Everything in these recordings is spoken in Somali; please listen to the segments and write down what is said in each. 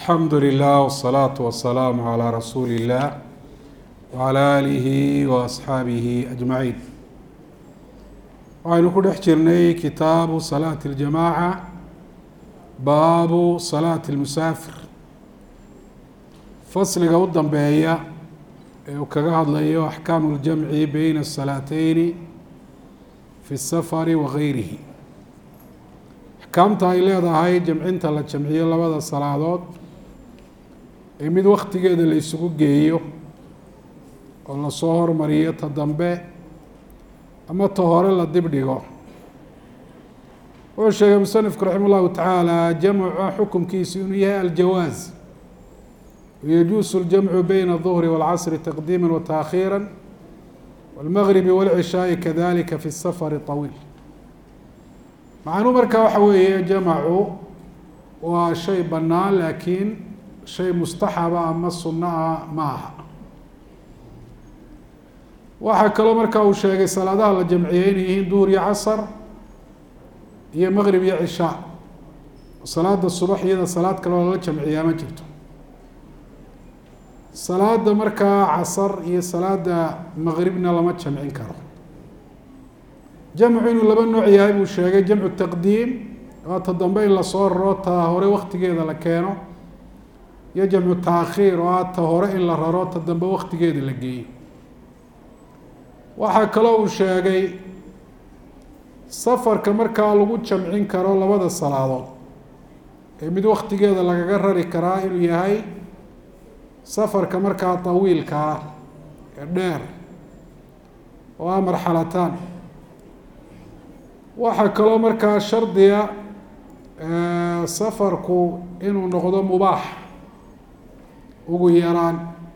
alxamdu lilah wsalaatu wasalaamu calaa rasuuli illah wacala aalihi wa asxaabihi ajmaciin waxaynu ku dhex jirnay kitaabu salaati اljamaaca baabu salaati اlmusaafir fasliga u dambeeya ee uu kaga hadlayo axkaamu اljamci beyna الsalaateyni fi الsafari wa gayrihi axkaamta ay leedahay jamcinta la jamciyo labada salaadood ee mid waktigeeda la isugu geeyo oo lasoo hormariyo ta dambe ama ta hore la dib dhigo wuxuu sheegay musanifku raxima llahu tacaala jamca xukumkiisu inuu yahay aljawaaz yajuusu اljamcu beyna الظhri wاlcasri taqdiima wataakhiira wاlmagribi wاlcishaai kadalika fi الsafari طawiil macnuu markaa waxa weeye jamacu waa shay bannaan laakiin shay mustaxaba ama sunno ah ma aha waxaa kaloo markaa uu sheegay salaadaha la jamciyey inay yihiin duhur iyo casar iyo maqrib iyo cishaa salaada subax iyada salaad kaloo lala jamciyaa ma jirto salaada markaa casar iyo salaada maqribna lama jamcin karo jamcu inuu laba nooc yahay buu sheegay jamcu taqdiim waa ta dambe in lasoo raro ta hore waktigeeda la keeno iyo jamcu taakhiir oo ah ta hore in la raro ta dambe waktigeeda la geeyo waxaa kaloo uu sheegay safarka markaa lagu jamcin karo labada salaadood ee mid waktigeeda lagaga rari karaa inuu yahay safarka markaa tawiilka ah ee dheer oo ah marxalataan waxaa kaloo markaa shardiga safarku inuu noqdo mubaax ugu yaraan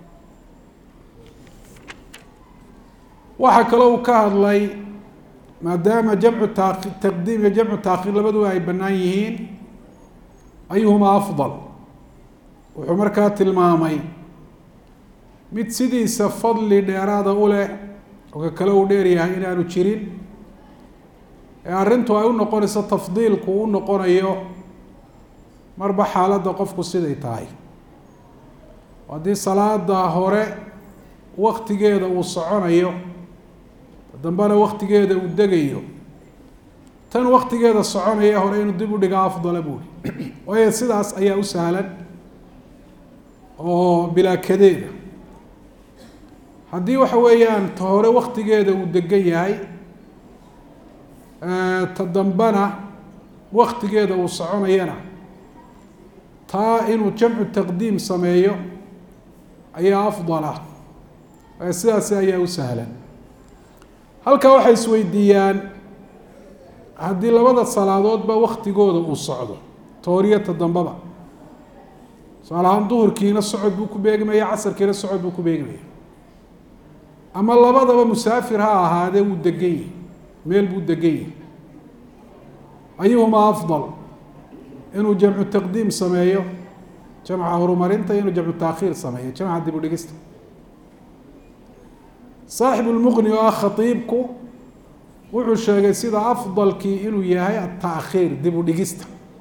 waxaa kaloo uu ka hadlay maadaama jamcu ta taqdiim iyo jamcu taakhiir labaduba ay bannaan yihiin ayuhuma afdal wuxuu markaa tilmaamay mid sidiisa fadli dheeraada u leh oo ka kale uu dheer yahay inaanu jirin ee arrintu ay u noqonayso tafdiilku u noqonayo marba xaaladda qofku siday tahay haddii salaada hore waktigeeda uu soconayo dambena waktigeeda uu degayo tan waktigeeda soconaya hore inuu dib u dhiga afdala buuri waayo sidaas ayaa u sahlan oo bilaa kadeeda haddii waxa weeyaan ta hore waktigeeda uu degan yahay ta dambena waktigeeda uu soconayana taa inuu jamcu taqdiim sameeyo ayaa afdala sidaasi ayaa u sahlan halkaa waxay isweydiiyaan haddii labada salaadoodba waktigooda uu socdo tooriyo ta dambaba tusaale ahaan duhurkiina socod buu ku beegmaya casarkiina socod buu ku beegmaya ama labadaba musaafir ha ahaadee wuu degan yahi meel buu degan yahi ayuhuma afdal inuu jamcu taqdiim sameeyo jamca horumarinta inuu jamcu taakhiir sameeyo jamca dib u dhigista saaxibu lmuqni oo ah khatiibku wuxuu sheegay sida afdalkii inuu yahay ataakhiir dib u dhigista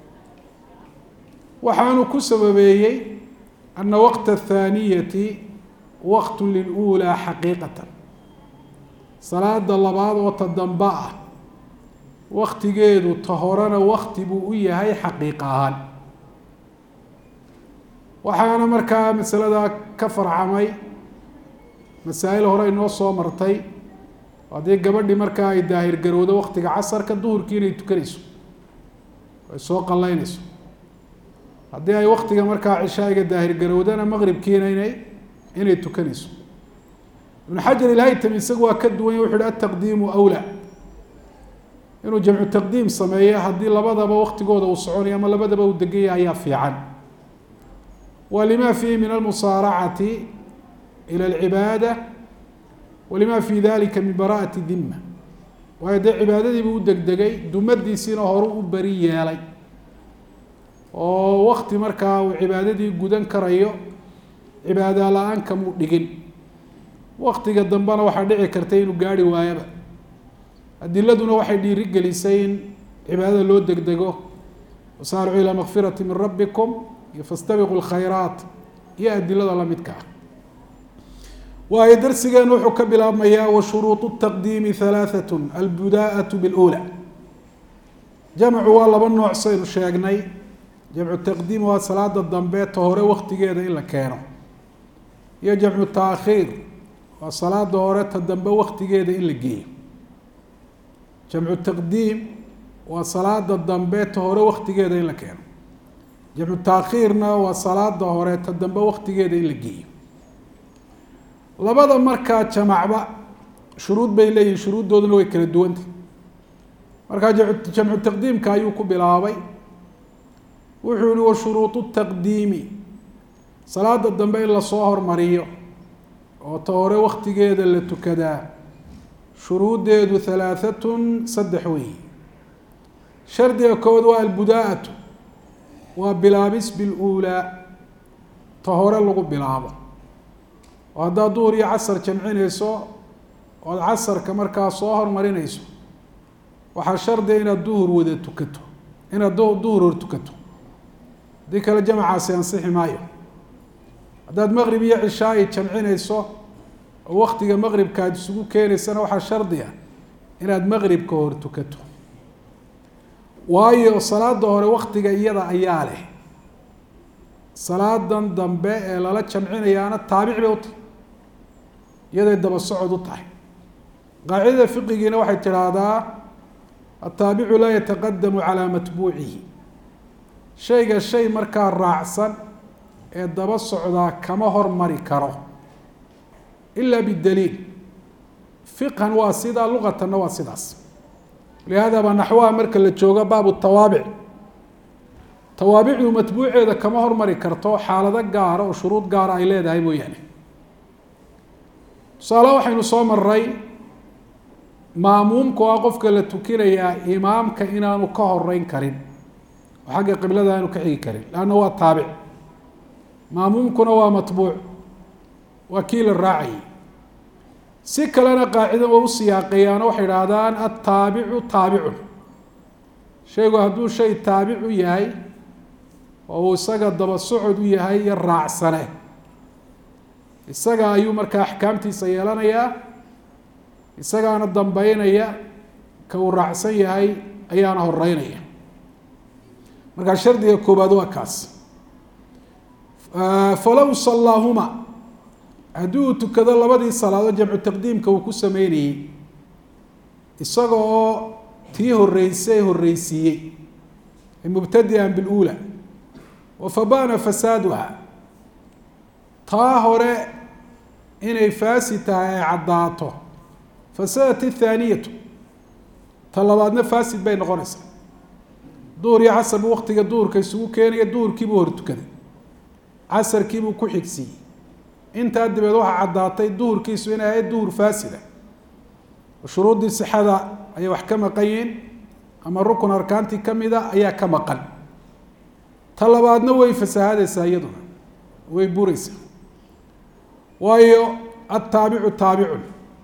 waxaanu ku sababeeyey ana waqta athaaniyati waqtu lilulaa xaqiiqatan salaada labaad oo ta damba ah waktigeedu ta horena wakti buu u yahay xaqiiq ahaan waxaana markaa masalada ka farcamay masaa-il hore inoo soo martay haddii gabadhii markaa ay daahir garowdo waktiga casarka duhurkii inay tukanayso ay soo qallaynayso haddii ay waktiga markaa cishaa'iga daahir garowdana maqribkiina inay inay tukanayso ibnu xajar ilhaytami isagu waa ka duwanya wuxu uhi ataqdiimu awlaa inuu jamcu taqdiim sameeyo haddii labadaba waktigooda uu soconayo ama labadaba uu degan yahay ayaa fiican wa lima fiihi min almusaaracati ila alcibaada walima fi dalika min bara'ati dima waayo dee cibaadadiibu u degdegay dumadiisiina horu u beri yeelay oo wakti markaa uu cibaadadii gudan karayo cibaada la-aan kamuu dhigin waktiga dambena waxaa dhici karta inuu gaari waayaba adiladuna waxay dhiiri gelisay in cibaadada loo degdego wasaaricuu ilaa makfirati min rabbikum iyo fastabiqu lkhayraat iyo adilada lamidka ah waayo darsigeenu wuxuu ka bilaabmayaa wa shuruuط taqdiimi halaaثat albudaءaة bاlأulى jamcu waa laba nooc saynu sheegnay jamcu taqdiim waa salaada dambe ta hore waktigeeda in la keeno iyo jamcu taakhiir waa salaada hore ta dambe waktigeeda in la geeyo jamcu taqdiim waa salaada dambe ta hore waktigeeda in la keeno jamcu taakhiirna waa salaada hore ta dambe waktigeeda in la geeyo labada markaa jamacba shuruud bay leeyihin shuruuddooduna way kala duwantah markaa jamcu taqdiimka ayuu ku bilaabay wuxuu yihi wa shuruuطu taqdiimi salaada dambe in lasoo hormariyo oo ta hore waktigeeda la tukadaa shuruuddeedu halaaثatun saddex weyi shardiga kood waa albudaa'atu waa bilaabis biluulaa ta hore lagu bilaabo oo haddaad duhur iyo casar jamcinayso ood casarka markaa soo hormarinayso waxaa shardiga inaad duhur wada tukato inaad duhur hor tukato haddii kale jamcaasi ansixi maayo haddaad maqrib iyo cishaai jamcinayso oo waktiga maqribka aad isugu keenaysana waxaa shardi ah inaad maqribka hor tukato waayo salaada hore waktiga iyada ayaa leh salaadan dambe ee lala jamcinayaana taabic bay u tahay iyaday daba socod u tahay qaacidada fiqigiina waxay tidhaahdaa ataabicu laa yataqadamu calaa matbuucihi shayga shay markaa raacsan ee daba socdaa kama hormari karo ilaa bidaliil fiqhan waa sidaa luqatanna waa sidaas lihaada baa naxwaha marka la joogo baabu tawaabic tawaabicdu matbuuceeda kama hormari karto xaalado gaara oo shuruud gaara ay leedahay mooyaane tusaale waxaynu soo maray maamuumka oo ah qofka la tukinayaa imaamka inaanu ka horeyn karin oo xagga qiblada aanu ka xigi karin leanna waa taabic maamuumkuna waa matbuuc waa kii la raacayay si kalena qaacida waa u siyaaqeeyaano waxay idhaahdaan ataabicu taabicun shaygu hadduu shay taabic u yahay oo uu isaga daba socod u yahay iyo raacsane isaga ayuu markaa axkaamtiisa yeelanayaa isagaana dambeynaya ka uu raacsan yahay ayaana horeynaya markaa shardiga koobaad waa kaas falow sallaahuma haddii uu tukado labadii salaadood jamcu taqdiimka uu ku sameynayey isaga oo tii horeysay horeysiiyey mubtadian biluula wafabana fasaaduha taa hore inay faasi tahay ay caddaato fasadat ithaaniyatu ta labaadna faasid bay noqonaysaa duhur iyo casar buu waktiga duhurka isugu keenaya duhurkiibuu hor tukaday casarkiibuu ku xigsiiyey intaa dabeed waxaa caddaatay duhurkiisu inay ahayd duhur faasida shuruuddii sixada ayay wax ka maqan yihiin ama rukun arkaantii kamida ayaa ka maqan ta labaadna way fasaahadaysaa iyaduna way buraysaa waayo ataabicu taabicun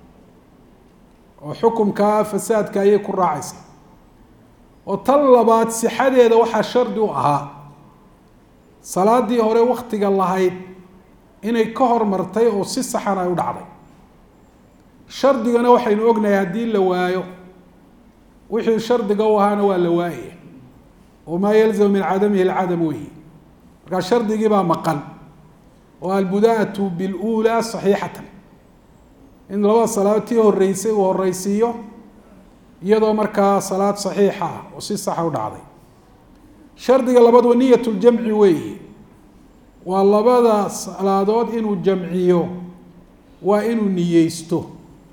oo xukumkaa fasaadka ayay ku raacaysaa oo tan labaad sixadeeda waxaa shardi u ahaa salaadii hore waktiga lahayd inay ka hormartay oo si saxan ay u dhacday shardigana waxaynu ognahay haddii la waayo wixii shardiga u ahaana waa la waayaya wamaa yalzamu min cadamihi alcadam weyi markaa shardigii baa maqan oo albudaatu biluulaa saxiixatan in labada salaadood tii horeysay uu horeysiiyo iyadoo markaa salaad saxiixa ah oo si saxa u dhacday shardiga labaad waa niyat ljamci weeyi waa labada salaadood inuu jamciyo waa inuu niyeysto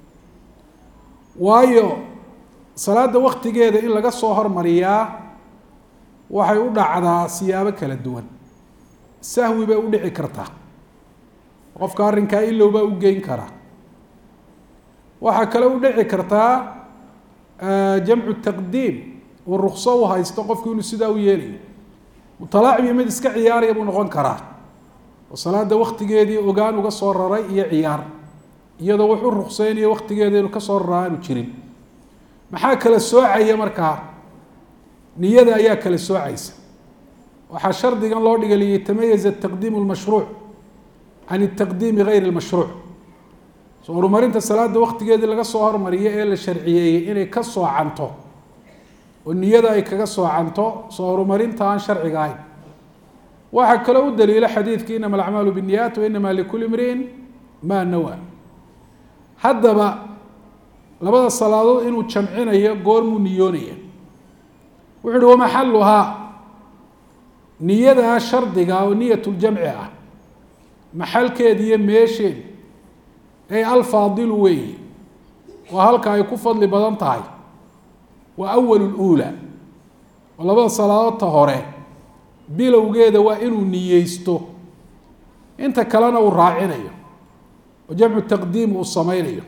waayo salaada waktigeeda in laga soo hormariyaa waxay u dhacdaa siyaabo kala duwan sahwi bay u dhici kartaa qofka arrinkaa ilow baa u geyn karaa waxaa kale u dhici kartaa jamcu taqdiim uu rukso u haysto qofku inuu sidaa u yeelayo mutalaacibi mid iska ciyaaraya buu noqon karaa oo salaada waktigeedii ogaan uga soo raray iyo ciyaar iyadoo wax u rukseynayo waktigeeda inuu kasoo raraa aanu jirin maxaa kala soocaya markaa niyada ayaa kala soocaysa waxaa shardigan loo dhigay liyatamayaza taqdiimu lmashruuc can taqdiimi gayri lmashruuc soo horumarinta salaada waktigeedii laga soo hormariyo ee la sharciyeeyey inay ka soocanto oo niyada ay kaga soocanto soo horumarinta aan sharciga ahayn waxaa kaloo u daliila xadiidkii inama alacmaalu binniyaat wa inama likuli imriin maa nawa haddaba labada salaadood inuu jamcinayo goormuu niyoonaya wuxu uhi wamaxaluhaa niyadaa shardiga oo niyatuljamci ah maxalkeeda iyo meesheeda ay alfaadilu weeyi waa halka ay ku fadli badan tahay waa awal luula oo labada salaadoodta hore bilowgeeda waa inuu niyeysto inta kalena uu raacinayo oo jamcu taqdiim uu sameynayo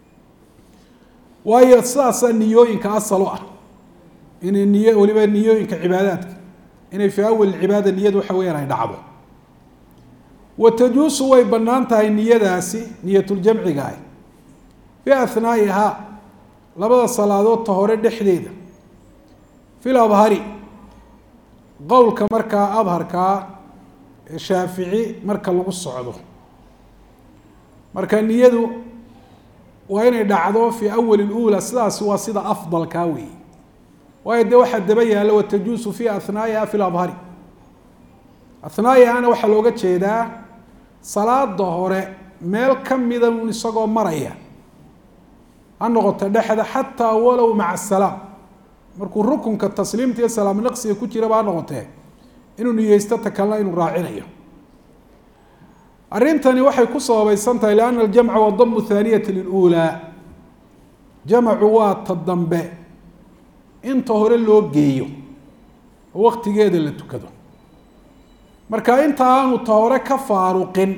waayo sidaasaa niyooyinka asal u ah inay niy waliba niyooyinka cibaadaadka inay fii awal cibaada niyadu waxa weyaan ay dhacdo wa tajuusu way bannaan tahay niyadaasi niyatuljamciga ah fi ahnaa'ihaa labada salaadoodta hore dhexdeeda fil abhari qowlka markaa abharkaa ee shaafici marka lagu socdo marka niyadu waa inay dhacdo fii awali lula sidaasi waa sida afdalkaa weeye waayo dee waxaa daba yaalla watajuusu fi ahnaa'iha fi labhari ahnaa'ihaana waxaa looga jeedaa salaada hore meel ka mida un isagoo maraya ha noqoto dhexda xataa walow maca asalaam markuu rukunka tasliimta iyo salaam naqsiga ku jiraba ha noqotee inuu niyeysto ta kalena inuu raacinayo arrintani waxay ku sababaysan tahay lianna aljamca waa damu thaaniyati lilulaa jamacu waa ta dambe inta hore loo geeyo oo waktigeeda la tukado marka inta aanu ta hore ka faaruqin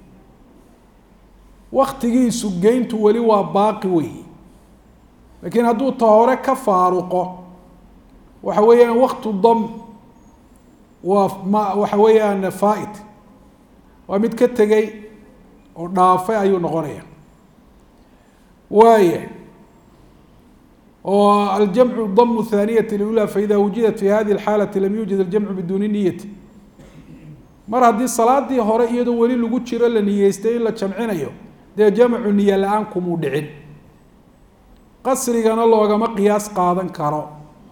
waktigiisu geyntu weli waa baaqi weyi laakiin hadduu ta hore ka faaruqo waxa weeyaan waktu dam waa ma waxa weeyaan faa-it waa mid ka tegey oo dhaafay ayuu noqonaya waaya oo aljamcu damu thaaniyati lula faida wujidat fi hadihi اlxaalati lam yuujid aljamcu biduuni niyati mar haddii salaadii hore iyadoo weli lagu jiro la niyeystay in la jamcinayo dee jamcu niye la-aan kumuu dhicin qasrigana loogama qiyaas qaadan karo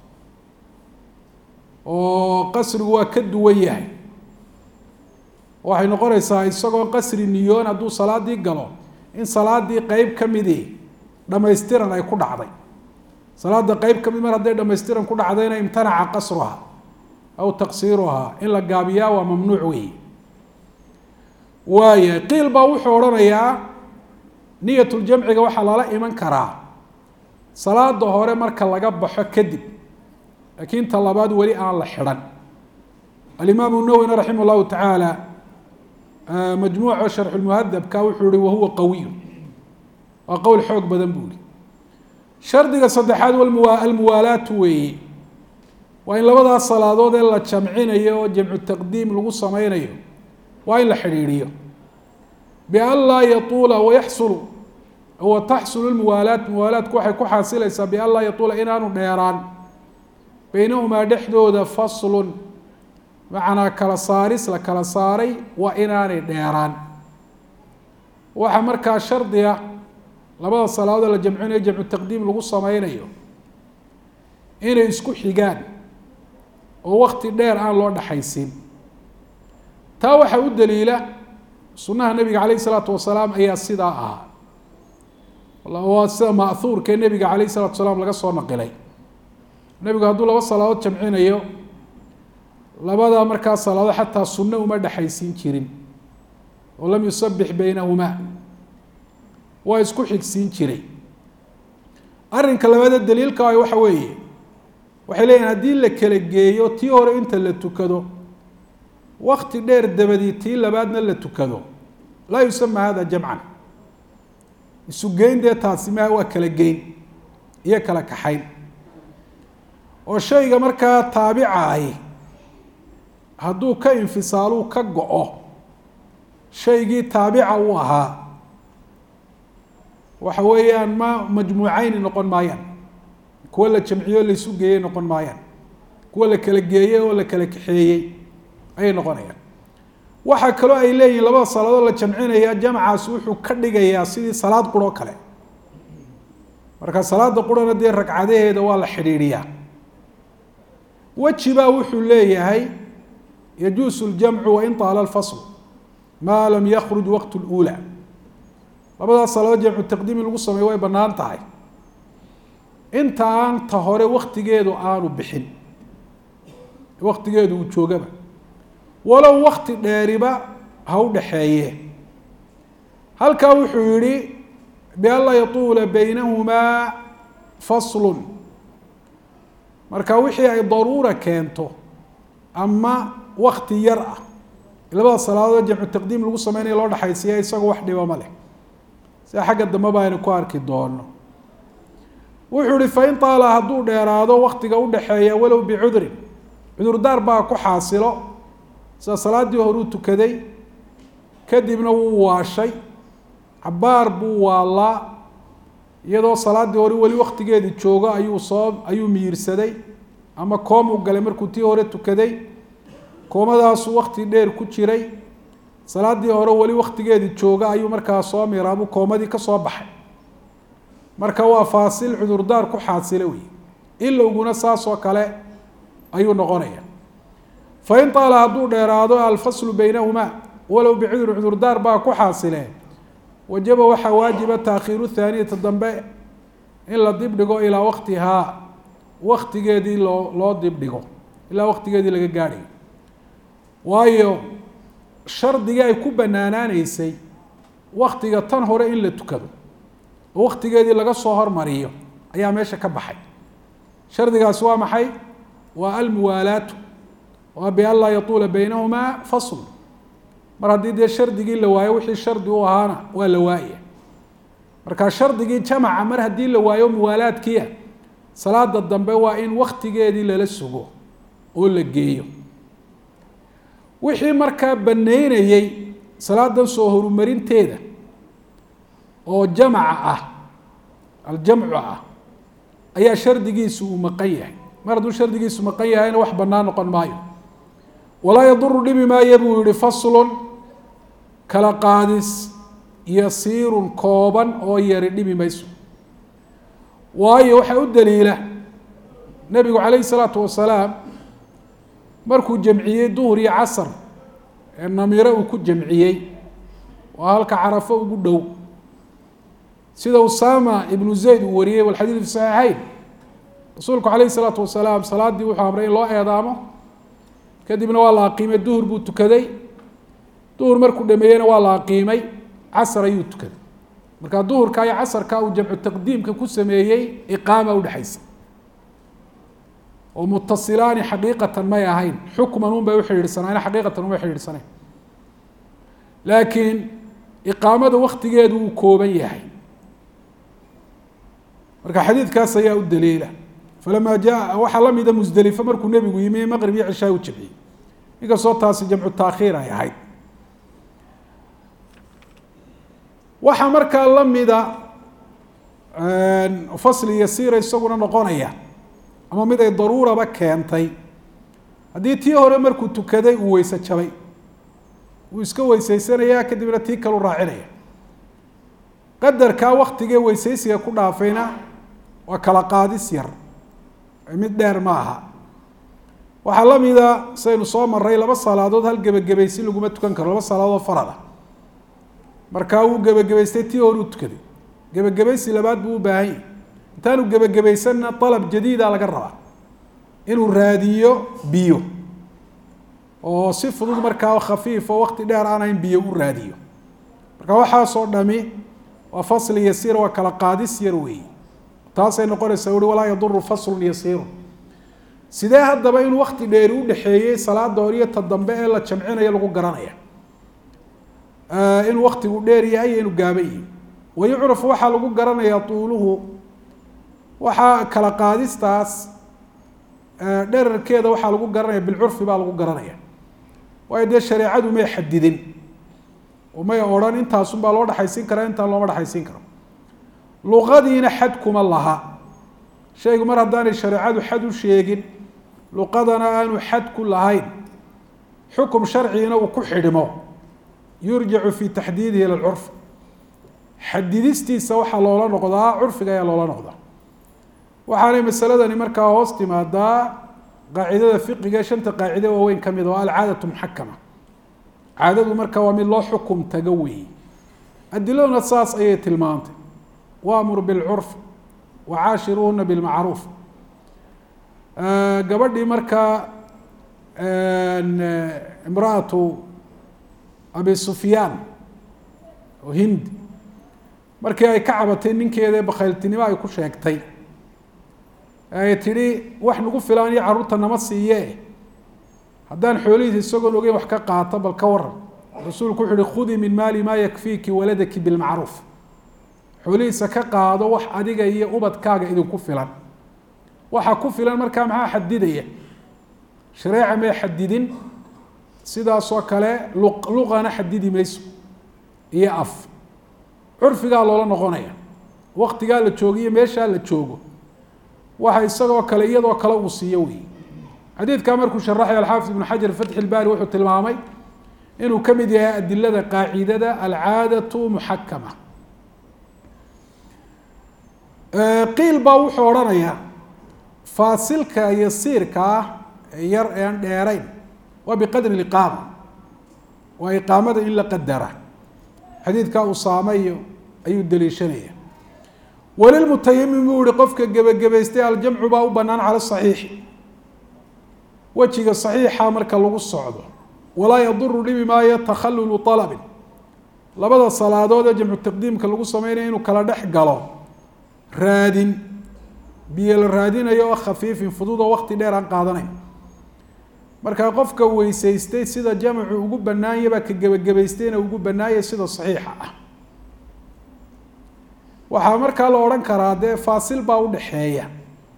oo qasrigu waa ka duwan yahay waxay noqonaysaa isagoo qasri niyoon hadduu salaadii galo in salaadii qeyb ka midii dhamaystiran ay ku dhacday salaada qeyb ka mid mar hadday dhamaystiran ku dhacdayna imtanaca qasruha aw taqsiiruhaa in la gaabiyaa waa mamnuuc weyi waaya qiil baa wuxuu odhanayaa niyatuljamciga waxaa lala iman karaa salaada hore marka laga baxo kadib laakiin ta labaad weli aan la xidhan alimaamu nawwina raximah llahu tacaala majmuuca sharxulmuhadabka wuxuu ihi wahuwa qawiy waa qowl xoog badan buu ihi shardiga saddexaad almuwaalaatu weeye waa in labadaas salaadood ee la jamcinayo oo jamcu taqdiim lagu sameynayo waa in la xidhiidhiyo bian laa yatuula wayaxsulu wa taxsulu lmuwaalaat muwaalaatku waxay ku xaasilaysaa bian laa yatuula inaanu dheeraan beynahumaa dhexdooda faslun macnaa kala saaris la kala saaray waa inaanay dheeraan waxaa markaa shardiga labada salaadood la jamcinayo jamcu taqdiim lagu sameynayo inay isku xigaan oo wakti dheer aan loo dhexaysin taa waxaa u daliila sunnaha nebiga calayh isalaatu wasalaam ayaa sidaa ahaa waa sida ma'huurkee nebiga calayh isalatu salaam laga soo naqilay nebigu hadduu laba salaadood jamcinayo labada markaa salaadood xataa sunno uma dhexaysiin jirin oo lam yusabix beynahumaa waa isku xigsiin jiray arrinka labaada daliilka ah waxa weeye waxay leeyihin haddii la kala geeyo tii hore inta la tukado wakti dheer dabadii tii labaadna la tukado laa yusama hada jamcan isu geyn dee taasi ma waa kala geyn iyo kala kaxayn oo shayga markaa taabica ahi hadduu ka infisaaluu ka go-o shaygii taabica uu ahaa waxa weeyaan ma majmuuceyni noqon maayaan kuwa la jamciyo o laisu geeyey noqon maayaan kuwa la kala geeyey oo la kala kaxeeyey ayay noqonayaan waxaa kaloo ay leeyihin labada salaadood la jamcinaya jamcaas wuxuu ka dhigayaa sidii salaad quroo kale marka salaada qurana dee ragcadaheeda waa la xidhiidhiyaa weji baa wuxuu leeyahay yajuusu ljamcu wain taala alfasl maa lam yakruj waqt lula labadaas salaadood jamcu taqdiimi lagu sameeyo way banaan tahay inta aan ta hore waktigeedu aanu bixin waktigeedu uu joogaba walow wakti dheeriba ha u dhaxeeye halkaa wuxuu yihi bianlaa yatuula baynahumaa faslun marka wixii ay daruura keento ama wakti yar ah labada salaadood jamcu taqdiim lagu sameynaya loo dhexaysiiya isagoo wax dhiba ma leh sida xagga dambe ba aynu ku arki doono wuxuu ihi fain taala hadduu dheeraado waktiga udhaxeeya walow bicudrin cudurdaar baa ku xaasilo sida salaaddii horuu tukaday kadibna wuu waashay cabaar buu waalaa iyadoo salaaddii hore weli waktigeedii joogo ayuu soo ayuu miirsaday ama koom u galay markuu tii hore tukaday koomadaasuu wakti dheer ku jiray salaaddii hore weli waktigeedii jooga ayuu markaa soo miiraabuu koomadii ka soo baxay marka waa faasil cudurdaar ku xaasilo wey ilowguna saas oo kale ayuu noqonaya fain taala hadduu dheeraado alfaslu baynahumaa walow bicudrin cudurdaar baa ku xaasilee wajaba waxaa waajiba taakhiiru thaaniyata dambe in la dibdhigo ilaa waktihaa waktigeedii loo loo dibdhigo ilaa waktigeedii laga gaadhayo waayo shardigii ay ku banaanaaneysay waktiga tan hore in la tukado oo waktigeedii laga soo hormariyo ayaa meesha ka baxay shardigaasi waa maxay waa almuwaalaatu waa bian laa yatuula baynahumaa fasl mar haddii dee shardigii la waayo wixii shardi u ahaana waa la waaya marka shardigii jamaca mar haddii la waayo muwaalaadkiia salaada dambe waa in waktigeedii lala sugo oo la geeyo wixii markaa baneynayey salaadan soo horumarinteeda oo jamca ah aljamcu ah ayaa shardigiisu uu maqan yahay mar hadduu shardigiisu maqan yahayna wax banaan noqon maayo walaa yaduru dhibi maayo buu yihi faslun kala qaadis yasiirun kooban oo yari dhibi mayso waayo waxaa u daliila nebigu calayhi salaatu wasalaam markuu jamciyey duhur iyo casar ee namiro uu ku jamciyey oo halka carafo ugu dhow sida usama ibnu zayd uu wariyey walxadiid fi saxiixeyn rasuulku calayhi salaatu wasalaam salaaddii wuxuu amray in loo eedaamo kadibna waa la aqiimay duhur buu tukaday duhur markuu dhameeyeyna waa la aqiimay casar ayuu tukaday marka duhurka iyo casarka uu jamcu taqdiimka ku sameeyey iqaama udhexaysa oo mutasilaani xaqiiqatan may ahayn xukman un bay uxidhiidhsanaayeen xaqiiqatan uma xidhiidhsanayn laakiin iqaamada waktigeedu uu kooban yahay marka xadiidkaas ayaa u daliila falamaa jaa waxaa lamida musdelifo markuu nebigu yimi maqrib iyo cishaa u jamciyey inkastoo taasi jamcu taakhiir ay ahayd waxaa markaa lamida fasli yasiira isaguna noqonaya ama mid ay daruuraba keentay haddii tii hore markuu tukaday uu weyse jabay wuu iska weyseysanayaa kadibna tii kalu raacinaya qadarkaa waktigee weyseysiga ku dhaafayna waa kala qaadis yar mid dheer ma aha waxaa lamida saynu soo maray laba salaadood hal gebagabaysi laguma tukan karo laba salaadood farada markaa wuu gebagabaystay tii hore uu tukaday gebagabaysi labaad buu u baahan yahy intaanu gebagabaysanna dalab jadiida laga rabaa inuu raadiyo biyo oo si fudud markaa khafiif oo wakti dheer aanayn biyo u raadiyo marka waxaasoo dhami waa fasli yasiir waa kala qaadis yar weeyi taasay noqonaysaa ui walaa yaduru faslun yasiirun sidee haddaba in wakti dheeri u dhexeeyey salaada hor iyo ta dambe ee la jamcinayo lagu garanaya inuu waktigu dheer yahay iyo inuu gaaban yahay wayucrafu waxaa lagu garanayaa tuuluhu waxaa kala qaadistaas dherarkeeda waxaa lagu garanaya bilcurfi baa lagu garanaya waayo dee shareecadu may xadidin oo may odhan intaasun baa loo dhexaysiin karaa intaan looma dhexaysiin karo luqadiina xad kuma laha shaygu mar haddaanay shareecadu xad u sheegin luqadana aanu xad ku lahayn xukum sharcigina uu ku xidhmo yurjacu fi taxdiidihi ila lcurf xadidistiisa waxaa loola noqdaa curfiga ayaa loola noqdaa waxaanay masaladani markaa hoos timaadaa qaacidada fiqiga ee shanta qaacide waaweyn ka mid oo alcaadatu muxakama caadadu marka waa mid loo xukum tago weeye adiladuna saas ayay tilmaantay waamur bilcurf wacaashiruuhuna bilmacruuf gabadhii markaa imraatu abi sufyaan oo hindi markii ay ka cabatay ninkeeda bakhayltinimo ay ku sheegtay ay tidhi wax nagu filaan iyo carruurta nama siiye haddaan xoolihiisa isagoon ogeyn wax ka qaato bal ka waran rasuulku wuxu uhi khudii min maali maa yakfiiki waladaki bilmacruuf xoolihiisa ka qaado wax adiga iyo ubadkaaga idinku filan waxa ku filan markaa maxaa xadidaya shareeca may xadidin sidaasoo kale luqana xadidi mayso iyo af curfigaa loola noqonaya waktigaa la joogiyo meeshaa la joogo waxa isagoo kale iyadoo kale uu siiyo wey xadiidkaa markuu sharaxay alxaafid ibnu xajar fatxi ilbaari wuxuu tilmaamay inuu ka mid yahay adilada qaacidada alcaadatu muxakama qiil baa wuxuu odhanayaa faasilka yasiirka ah ee yar ee aan dheerayn waa biqadri liqaama waa iqaamada in la qadara xadiidkaa usaame iyo ayuu daliishanaya walilmutayamim buu yihi qofka gebagabaystay aljamcu baa u banaan cala saxiixi wejiga saxiixa marka lagu socdo walaa yaduru dhibi maayo takhallulu alabin labada salaadood ee jamcu taqdiimka lagu sameynaya inuu kala dhex galo raadin biyo la raadinayo oo khafiifin fudud oo wakti dheer aan qaadanayn markaa qofka weysaystay sida jamcu ugu banaanya baa ka gebagabaystayna ugu banaanya sida saxiixa ah waxaa markaa la odhan karaa dee faasil baa udhaxeeya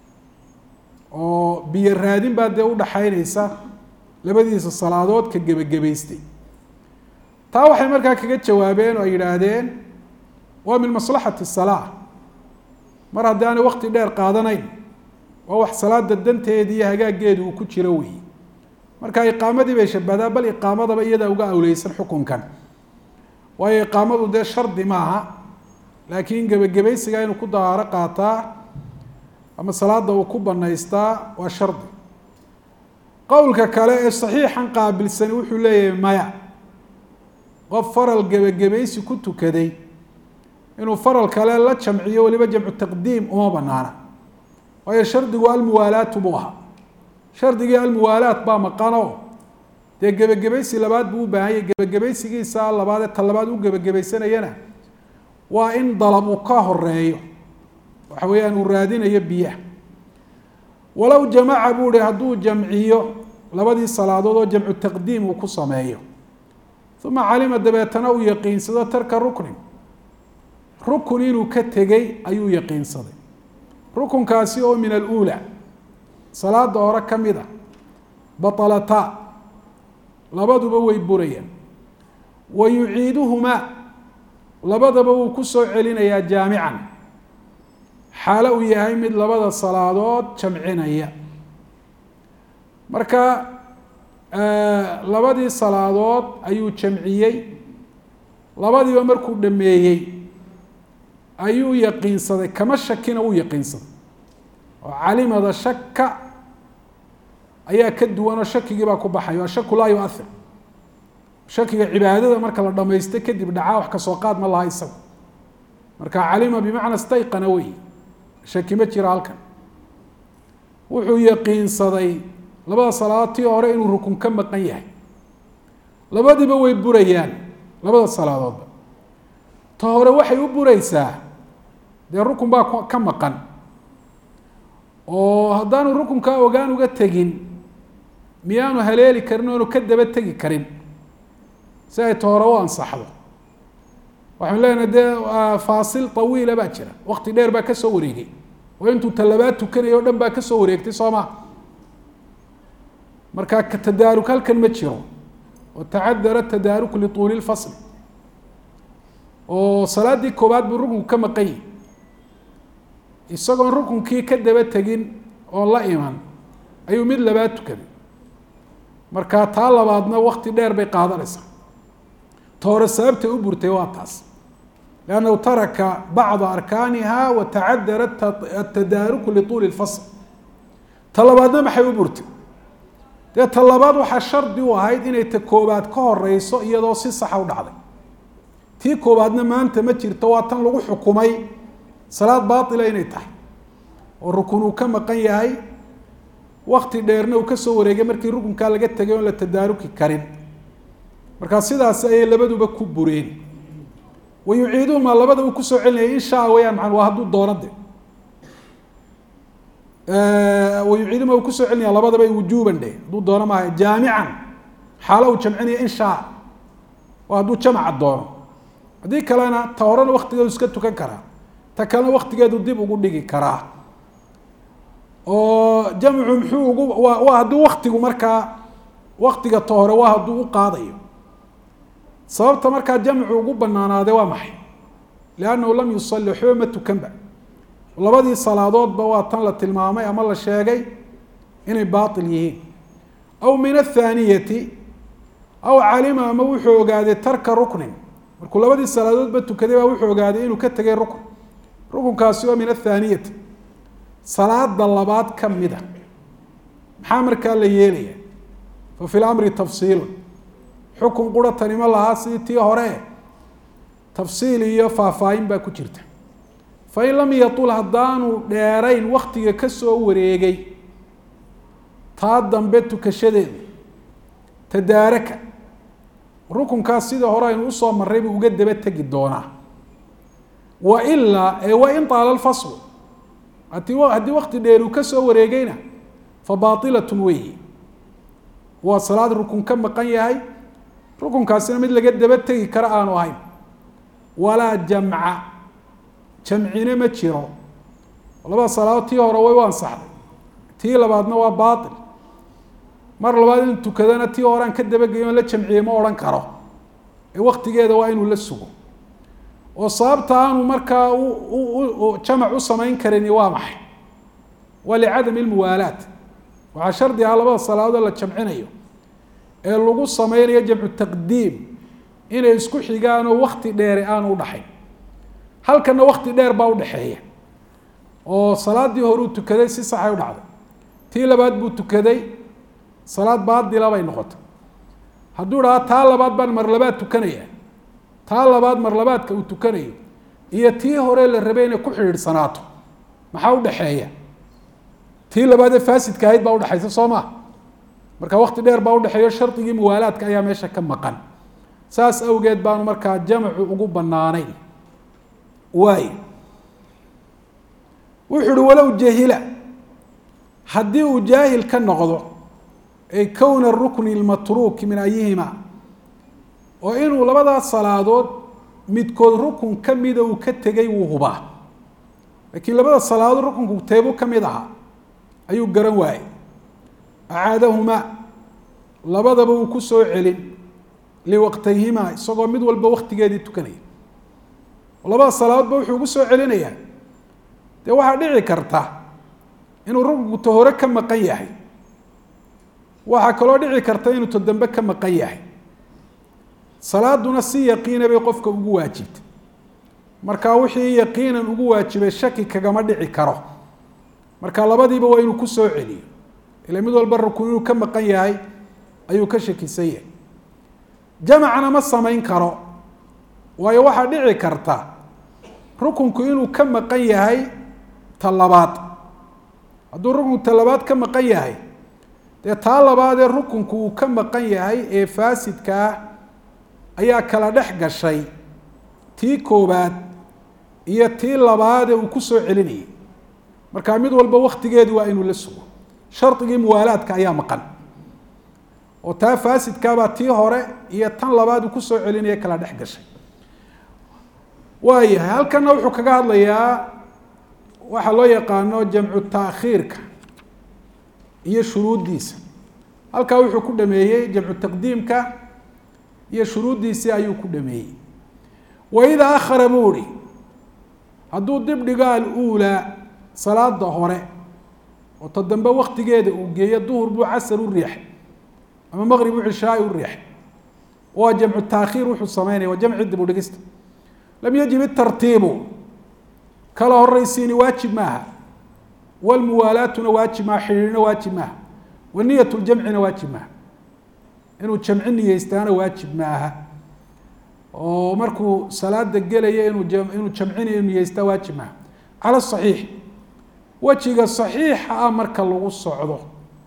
oo biyo raadin baa dee udhaxaynaysa labadiisa salaadood ka gebagabaystay taa waxay markaa kaga jawaabeen oo ay yidhaahdeen waa min maslaxati salaa mar haddii aanay wakti dheer qaadanayn waa wax salaada danteeda iyo hagaageedu uu ku jiro weeye marka iqaamadii bay shabadaa bal iqaamadaba iyadaa uga awleysan xukunkan waayo iqaamadu dee shardi maaha laakiin gebagabaysiga inuu ku dahaaro qaataa ama salaada uu ku banaystaa waa shardi qowlka kale ee saxiixan qaabilsani wuxuu leeyahay maya qof faral gebagabaysi ku tukaday inuu faral kale la jamciyo weliba jamcu taqdiim uma banaana waayo shardigu almuwaalaatu buu ahaa shardigii almuwaalaat baa maqano dee gebagabaysi labaad buu u baahanyay gebagabaysigiisa labaadee ta labaad u gebagabaysanayana waa in dalab uu ka horeeyo waxa weeyaan uu raadinayo biyaha walow jamaca buu hi hadduu jamciyo labadii salaadood oo jamcu taqdiim uu ku sameeyo uma calima dabeetana uu yaqiinsado tarka ruknin rukun inuu ka tegey ayuu yaqiinsaday rukunkaasi oo min aluula salaada hore ka mid a baطalata labaduba way burayaan wa yuciiduhumaa labadaba wuu ku soo celinayaa jaamican xaalo uu yahay mid labada salaadood jamcinaya marka labadii salaadood ayuu jamciyey labadiiba markuu dhameeyey ayuu yaqiinsaday kama shakina uu yaqiinsaday oo calimada shaka ayaa ka duwan oo shakigii baa ku baxay ashaku laa yuahir shakiga cibaadada marka la dhamaysto kadib dhacaa wax kasoo qaad ma laha isaga marka calima bimacna stayqana wey shaki ma jira halkan wuxuu yaqiinsaday labada salaadood tii hore inuu rukun ka maqan yahay labadiiba way burayaan labada salaadoodba ta hore waxay u buraysaa dee rukun baa ka maqan oo haddaanu rukunkaa ogaan uga tegin miyaanu haleeli karin oanu ka daba tegi karin si ay ta hore u ansaxdo waxaan leenahay dee faasil tawiila baa jira wakti dheer baa kasoo wareegay oo intuu talabaad tukanayo o dhan baa kasoo wareegtay soo ma marka tadaaruk halkan ma jiro oo tacadara tadaaruk lituuli lfasl oo salaaddii koobaad buu rukunku ka maqan yahi isagoon rukunkii ka daba tegin oo la iman ayuu mid labaad tukaday markaa taa labaadna wakti dheer bay qaadanaysaa ta hore sababtay u burtay waa taas liannahu taraka bacda arkaaniha wa tacadara atadaaruku lituuli lfasl ta labaadna maxay u burtay dee ta labaad waxaa shardi u ahayd inay ta koobaad ka horeyso iyadoo si saxa u dhacday tii koobaadna maanta ma jirto waa tan lagu xukumay salaad baatila inay tahay oo rukun uu ka maqan yahay wakti dheerna uu kasoo wareegay markii rukunkaa laga tegay oon la tadaaruki karin markaa sidaas ayay labaduba ku bureen wa yuciiduhumaa labada uu kusoo celinaya in shaa weyaan maa waa hadduu doono de wa yuciiduhuma uu kusoo celinaya labadaba wujuuban dhe hadduu doono maaha jaamican xaalo uu jamcinaya in shaa waa hadduu jamaca doono haddii kalena ta horena waktigeedu iska tukan karaa ta kalena waktigeedu dib ugu dhigi karaa oo jamcu muxuu ugu waa waa hadduu waktigu markaa waktiga ta hore waa hadduu u qaadayo sababta markaa jamcu ugu banaanaade waa maxay liannahu lam yusali waxba ma tukanba labadii salaadoodba waa tan la tilmaamay ama la sheegay inay baatil yihiin aw min athaaniyati aw calima ama wuxuu ogaaday tarka ruknin markuu labadii salaadoodba tukaday baa wuxuu ogaaday inuu ka tegay rukn rukunkaasi waa min athaaniyati salaada labaad ka mida maxaa markaa la yeelaya fa fi lamri tafsiilun xukun qura tanimo lahaa sidii tii hore tafsiil iyo faahfaahin baa ku jirta fain lam yatul haddaanu dheerayn waktiga kasoo wareegay taa dambe tukashadeedu tadaaraka rukunkaas sidii hore aynu usoo marray buu uga daba tegi doonaa wa ilaa ee wa in taala lfaslu hati haddii wakti dheer uu kasoo wareegayna fa baailatun weyi waa salaad rukun ka maqan yahay rukunkaasina mid laga daba tegi kara aanu ahayn walaa jamca jamcine ma jiro labada salaadood tii hore way u ansaxday tii labaadna waa baail mar labaad inuu tukadana tii hore aan ka dabageyo on la jamciye ma odhan karo ee waktigeeda waa inuu la sugo oo sababta aanu markaa jamac u samayn karini waa maxay waa licadami lmuwaalaat waxaa shardi ah labada salaadood la jamcinayo ee lagu sameynayo jamcu taqdiim inay isku xigaan oo wakti dheere aanu udhaxayn halkana wakti dheer baa udhaxeeya oo salaadii hore uu tukaday si saxay u dhacday tii labaad buu tukaday salaad baadila bay noqotay hadduu dhaha taa labaad baan mar labaad tukanaya taa labaad mar labaadka uu tukanayo iyo tii hore la rabay inay ku xidhiidhsanaato maxaa udhaxeeya tii labaadee faasidka ahayd baa udhexaysa soo maa marka wakti dheer baa udhexeeyo shardigii muwaalaadka ayaa meesha ka maqan saas awgeed baanu markaa jamcu ugu banaanayn waay wuxu uhi walow jahila haddii uu jaahil ka noqdo ay kowna rukni lmatruuki min ayihima oo inuu labadaas salaadood midkood rukun ka mida uu ka tegay wuu hubaa laakiin labada salaadood rukunku teebu ka mid ahaa ayuu garan waayey acaadahumaa labadaba uu ku soo celin liwaqtayhimaa isagoo mid walba waktigeedii tukanaya labada salaadoodba wuxuu ugu soo celinayaa dee waxaa dhici karta inuu rukunku ta hore ka maqan yahay waxaa kaloo dhici karta inuu ta dambe ka maqan yahay salaaduna si yaqiina bay qofka ugu waajibtay marka wixii yaqiinan ugu waajibay shaki kagama dhici karo marka labadiiba waa inuu ku soo celiyo ila mid walba rukun inuu ka maqan yahay ayuu ka shakisan yahay jamacna ma samayn karo waayo waxaa dhici karta rukunku inuu ka maqan yahay ta labaad hadduu rukunku ta labaad ka maqan yahay dee taa labaadee rukunku uu ka maqan yahay ee faasidka ah ayaa kala dhex gashay tii koobaad iyo tii labaadee uu ku soo celinayay markaa mid walba waktigeedi waa inuu la sugo shardigii muwaalaadka ayaa maqan oo taa faasidkaabaa tii hore iyo tan labaad uu kusoo celinaya kala dhex gashay waayahay halkana wuxuu kaga hadlayaa waxaa loo yaqaano jamcu taakhiirka iyo shuruuddiisa halkaa wuxuu ku dhameeyey jamcu taqdiimka iyo shuruuddiisii ayuu ku dhameeyey waidaa akhara buu ihi hadduu dib dhigo aluulaa salaada hore oo ta dambe waktigeeda uu geeyo duhur buu casar u riixay ama maqrib u cishaai u riixay waa jamcu taakhiir wuxuu sameynaya waa jamci dib u dhigista lam yajib itartiibu kala horeysiini waajib maaha walmuwaalaatuna waajib maaha xidhiidhna waajib maaha waniyat ljamcina waajib maaha inuu jamci niyeystaana waajib maaha oo markuu salaada gelaya inuu inuu jamcinayo niyeystaa waajib maaha cala saxiix wejiga saxiixa ah marka lagu socdo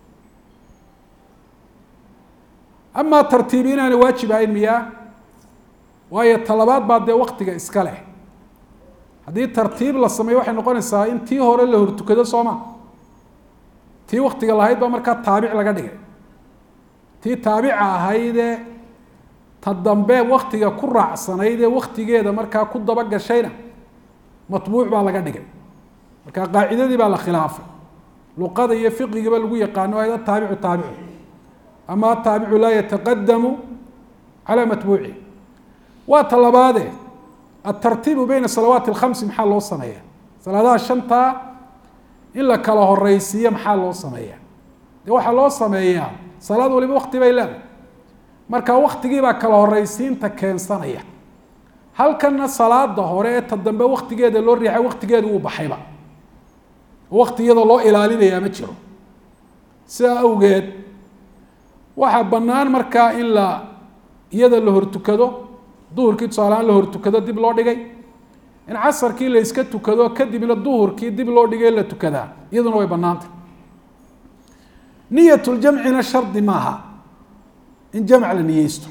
amaa tartiib inaanay waajib ahayn miyaa waayo talabaad baa dee waktiga iska leh haddii tartiib la sameeyo waxay noqonaysaa in tii hore la hortukado sooma tii waktiga lahayd baa markaa taabic laga dhigay tii taabica ahaydee ta dambe waktiga ku raacsanayd ee waktigeeda markaa ku daba gashayna matbuuc baa laga dhigay marka qaacidadii baa la khilaafay luqada iyo fiqigiiba lagu yaqaano ayda taabicu taabicu ama ataabicu laa yataqadamu calaa matbuuci waa ta labaade atartiibu beyna salawaati alkhamsi maxaa loo sameeya salaadaha shantaa in la kala horeysiiyo maxaa loo sameeya dee waxaa loo sameeyaa salaad waliba wakti bay leedahay marka waktigiibaa kala horeysiinta keensanaya halkanna salaada hore ee ta dambe waktigeeda loo riixay waktigeedu uu baxayba wakti iyadoo loo ilaalinayaa ma jiro sidaa awgeed waxaa bannaan markaa in la iyada la hortukado duhurkii tusaalehaan la hortukado dib loo dhigay in casarkii la iska tukado kadibna duhurkii dib loo dhigay la tukadaa iyaduna way bannaantay niyatuljamcina shardi maaha in jamc la niyeysto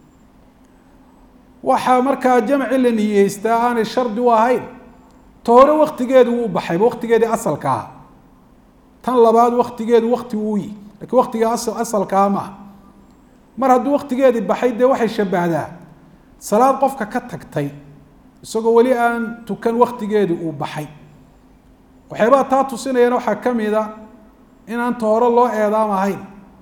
waxaa markaa jamci la niyeystaa aanay shardi u ahayn ta hore waktigeedu wuu baxayba waktigeedii asalka aha tan labaad waktigeedu wakti wuu yi lakiin waktiga asalkaa maaha mar hadduu waktigeedii baxay dee waxay shabahdaa salaad qofka ka tagtay isagoo weli aan tukan waktigeedii uu baxay waxyaabaha taa tusinayana waxaa ka mida inaan ta hore loo eedaam ahayn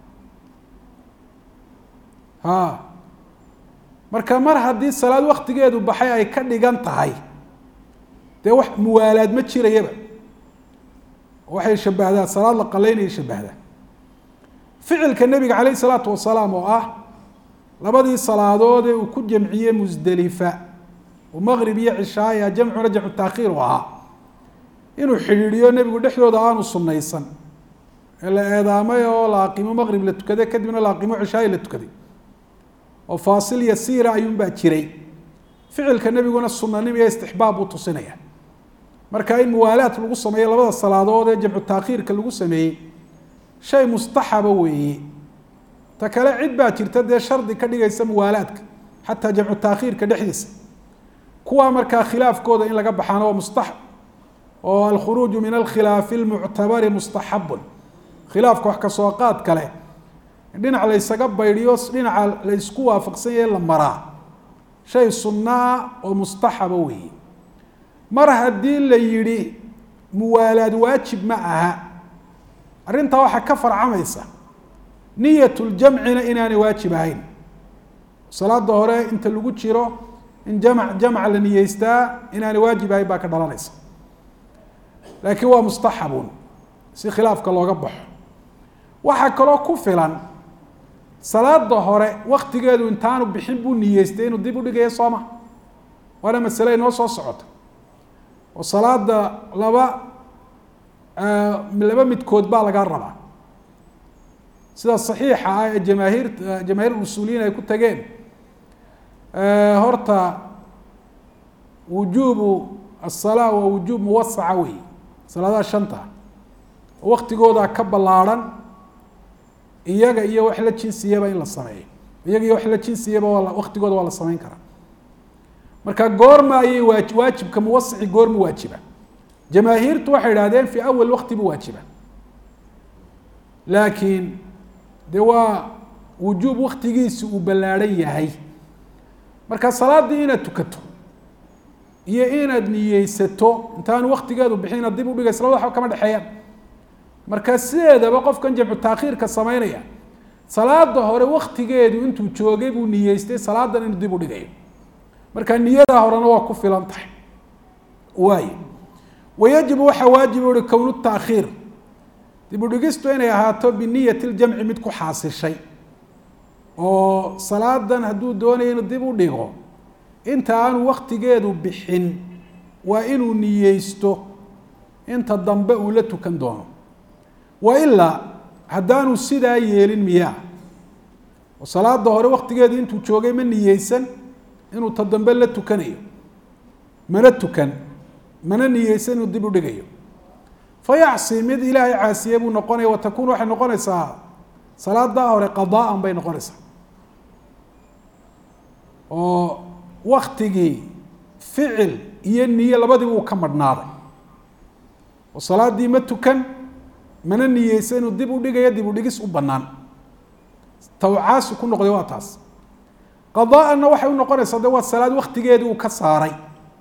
ha marka mar haddii salaad waktigeedu baxay ay ka dhigan tahay dee wax muwaalaad ma jirayaba waxay shabahdaa salaad la qalaynaya shabahdaa ficilka nebiga calayh isalaatu wasalaam oo ah labadii salaadoodee uu ku jamciyey musdelifa oo maqrib iyo cishaaya jamcuna jamcu taakhiir u ahaa inuu xidhiidhiyo nebigu dhexdooda aanu sunnaysan ee la eedaamay oo la aqimo maqrib la tukaday kadibna la aqimo cishaaya la tukaday oo faasil yasiira ayuunbaa jiray ficilka nebiguna sunanim iyo istixbaab buu tusinaya marka in muwaalaad lagu sameeyo labada salaadood ee jamcu taakhiirka lagu sameeyey shay mustaxaba weeye ta kale cid baa jirta dee shardi ka dhigaysa muwaalaadka xataa jamcu taakhiirka dhexdiisa kuwaa markaa khilaafkooda in laga baxaano waa mustaxab oo alkhuruuju min alkhilaafi lmuctabari mustaxabun khilaafka wax kasoo qaad kale dhinac laysaga baydhiyo dhinaca la ysku waafaqsan yahe la maraa shay sunno ah oo mustaxaba weeye mar haddii la yidhi muwaalaad waajib ma aha arrintaa waxaa ka farcamaysa niyat ljamcina inaanay waajib ahayn salaada hore inta lagu jiro in jamc jamc la niyeystaa inaanay waajib ahayn baa ka dhalanaysa laakiin waa mustaxabun si khilaafka looga baxo waxaa kaloo ku filan salaada hore waktigeedu intaanu bixin buu niyeystay inuu dib u dhigayo sooma waana masale inoo soo socota oo salaada laba laba midkood baa lagaa rabaa sida saxiixa ah ee jamaahiir jamaahiir usuuliyiin ay ku tageen horta wujuubu aلsalaa waa wujuub muwasaca wey salaadaha shanta oo waktigooda ka ballaarhan iyaga iyo wax la jinsiyaba in la sameeyo iyaga iyo wax la jinsiyaba waa waktigooda waa la sameyn karaa marka goorma ayay waa waajibka muwasaci goorma waajiba jamaahiirtu waxay idhahdeen fi awal wakti bu waajiba laakiin de waa wujuub waktigiisi uu ballaadhan yahay marka salaaddii inaad tukato iyo inaad niyeysato intaanu waktigeedu bixin inaad dib udhigaysa labada waxba kama dhexeeyaan marka sideedaba qofkan jamcu taakhiirka sameynaya salaada hore waktigeedu intuu joogay buu niyeystay salaadan inuu dib u dhigayo marka niyadaa horena waa ku filan tahay waay wayajibu waxaa waajib uhi kownu taakhiir dib u dhigistu inay ahaato biniyati ljamci mid ku xaasishay oo salaadan hadduu doonayo inuu dib u dhigo inta aanu waktigeedu bixin waa inuu niyeysto inta dambe uu la tukan doono wa ilaa haddaanu sidaa yeelin miyaa oo salaada hore waktigeedu intuu joogay ma niyeysan inuu ta dambe la tukanayo mana tukan mana niyeysan inuu dib u dhigayo fayacsi mid ilaahay caasiye buu noqonaya watakun waxay noqonaysaa salaadaa hore qadaan bay noqonaysaa oo waktigii ficil iyo niye labadiba uu ka madhnaaday oo salaadii ma tukan mana niyeysa inuu dib u dhigayo dib u dhigis u banaan tawcaasi ku noqday waa taas qadaana waxay u noqonaysaa de waa salaad waktigeedii uu ka saaray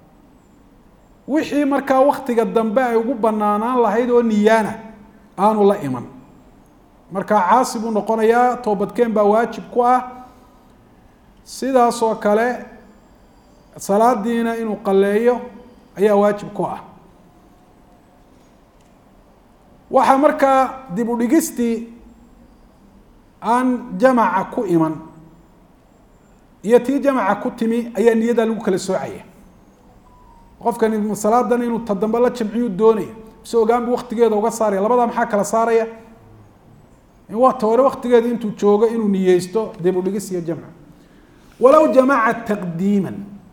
wixii markaa waktiga dambe ay ugu banaanaan lahayd oo niyaana aanu la iman markaa caasi buu noqonayaa toobadkeen baa waajib ku ah sidaas oo kale salaadiina inuu qaleeyo ayaa waajib ku ah waxaa markaa dib u dhigistii aan jamaca ku iman iyo tii jamaca ku timi ayaa niyadaa lagu kala soocaya qofkani salaadan inuu ta dambe la jamciyuu doonaya mise ogaanbu waktigeeda uga saaraya labadaa maxaa kala saaraya in wata hore waktigeeda intuu joogo inuu niyeysto dib u dhigis iyo jamca walow jamaca taqdiima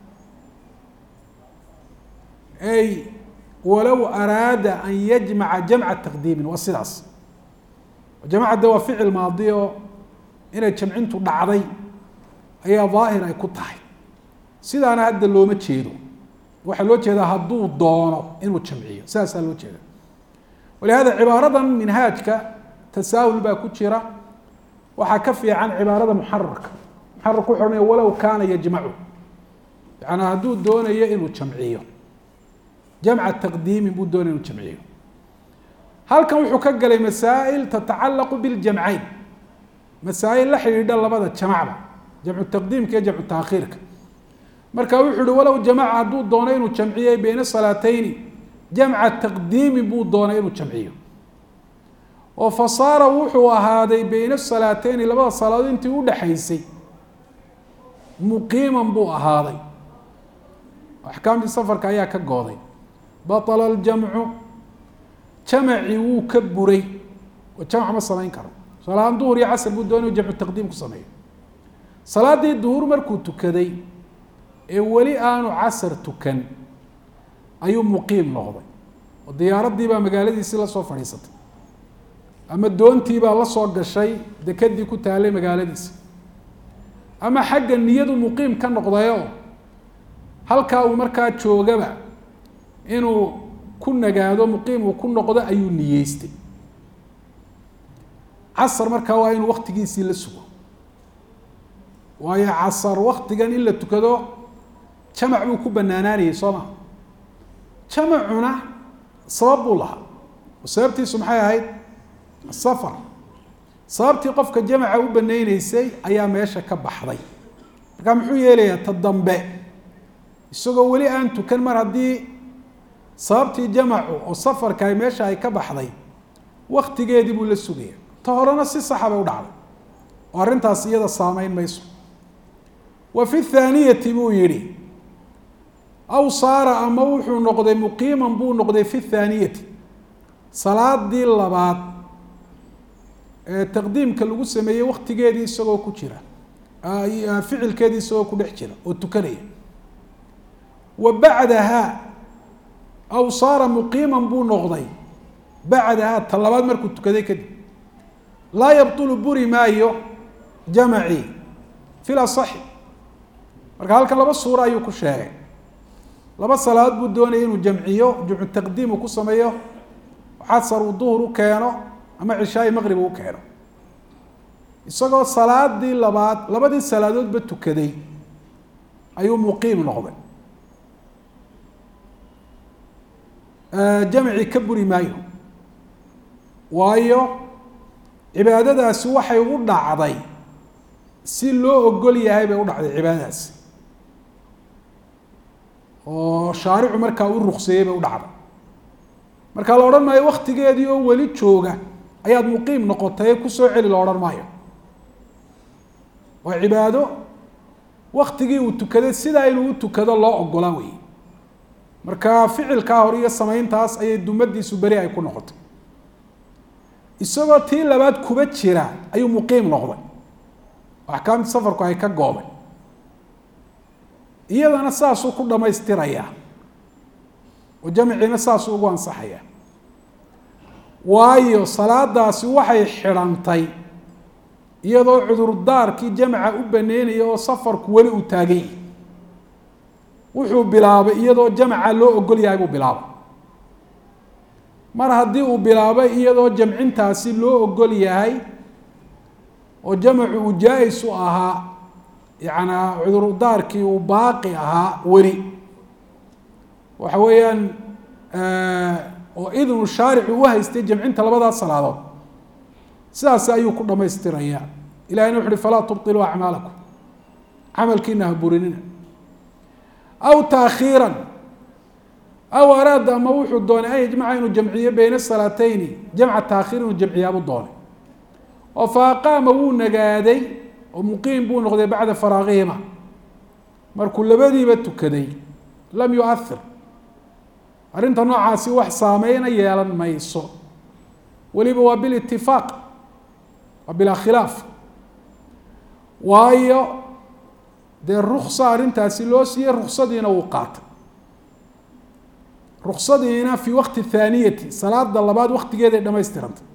ay walow araada an yajmaca jamca taqdiimin waa sidaas jamacad de waa ficil maadi oo inay jamcintu dhacday ayaa daahir ay ku tahay sidaana hadda looma jeedo waxaa loo jeedaa hadduu doono inuu jamciyo sidaasaa loo jeeda walihada cibaaradan minhaajka tasaahul baa ku jira waxaa ka fiican cibaarada muxararka muxararku wuxu ohanaya walow kaana yajmacu yacanaa hadduu doonayo inuu jamciyo jamca taqdiimin buu doonaya inuu jamciyo halkan wuxuu ka galay masaa'il tatacalaqu biljamcayn masaa'il la xidhiidha labada jamacba jamcu taqdiimka iyo jamcu taakhiirka marka wuxuu uhi walow jamaca hadduu doono inuu jamciyey beyna salaateyni jamca taqdiimin buu doonay inuu jamciyo oo fa saara wuxuu ahaaday beyna salaateyni labada salaadood intii udhexaysay muqiiman buu ahaaday axkaamtii safarka ayaa ka gooday baطla اljamcu jamacii wuu ka buray oo jamc ma samayn karo salaaan duhur iyo casr buu doonay jamcu taqdiim ku sameeyo salaadii duhur markuu tukaday ee weli aanu casar tukan ayuu muqiim noqday oo diyaaradii baa magaaladiisii lasoo fadhiisatay ama doontii baa la soo gashay dekadii ku taalay magaaladiisa ama xagga niyadu muqiim ka noqdayo halkaa uu markaa joogaba inuu ku nagaado muqiim uu ku noqdo ayuu niyeystay casar markaa waa inuu waktigiisii la sugo waayo casar waktigan in la tukado jamac buu ku banaanaanayay soo ma jamacuna sabab buu lahaa oo sababtiisu maxay ahayd safar sababtii qofka jamaca u banayneysay ayaa meesha ka baxday markaa muxuu yeelayaa ta dambe isagoo weli aan tukan mar haddii sababtii jamacu oo safarka ay meesha ay ka baxday waktigeedii buu la sugaya ta horena si saxa bay u dhacday oo arrintaas iyada saameyn mayso wa fi thaaniyati buu yihi aw saara ama wuxuu noqday muqiiman buu noqday fi thaaniyati salaadii labaad ee taqdiimka lagu sameeyey waktigeedii isagoo ku jira ficilkeedii isagoo ku dhex jira oo tukanaya wa bacdaha aw saara muqiiman buu noqday bacdaha ta labaad markuu tukaday kadib laa yabtulu buri maayo jamacii fi lasaxi marka halkan laba suuro ayuu ku sheegay laba salaadood buu doonaya inuu jamciyo jamcu taqdiim uu ku sameeyo casar uu duhur u keeno ama cishaai maqrib uu keeno isagoo salaadii labaad labadii salaadoodba tukaday ayuu muqiim noqday jamci ka buri maayo waayo cibaadadaasi waxay u dhacday si loo ogol yahay bay u dhacday cibaadadaasi oo shaaricu markaa u rukseeyey bay u dhacday markaa la odhan maayo waktigeedii oo weli jooga ayaad muqiim noqotay kusoo celi la odhan maayo waa cibaado waktigii uu tukaday sidaa inuu u tukado loo ogolaa wey marka ficilkaa hore iyo samayntaas ayay dumadiisu beri ay ku noqotay isagoo tii labaad kuba jira ayuu muqiim noqday axkaamtii safarku ay ka goobay iyadana saasuu ku dhamaystirayaa oo jamciina saasuu ugu ansaxayaa waayo salaadaasi waxay xidhantay iyadoo cudurdaarkii jamca u baneynaya oo safarku weli uu taagan yahay wuxuu bilaabay iyadoo jamca loo ogol yahay buu bilaabay mar haddii uu bilaabay iyadoo jamcintaasi loo ogol yahay oo jamcu uu jaa-is u ahaa yanaa cudurdaarkii uu baaqi ahaa weli waxa weeyaan oo idnu shaaricu u haystay jamcinta labadaas salaadood sidaas ayuu ku dhamaystiraya ilahina wuxu uhi falaa tubطiluu acmaalakum camalkiina ha burinina aw taakhiira aw araada ama wuxuu doonay an yajmaca inuu jamciyo beyna salaateyni jamca taakhiir inuu jamciyaabuu doonay oo faaqaama wuu nagaaday oo muqiim buu noqday bacda faraaqihima markuu labadiiba tukaday lam yuahir arrinta noocaasi wax saameyna yeelan mayso weliba waa bilitifaaq waa bilaa khilaaf waayo dee ruksa arrintaasi loo siiyey ruksadiina wuu qaatay ruksadiina fii waqti thaaniyati salaada labaad waktigeeday dhamaystirantay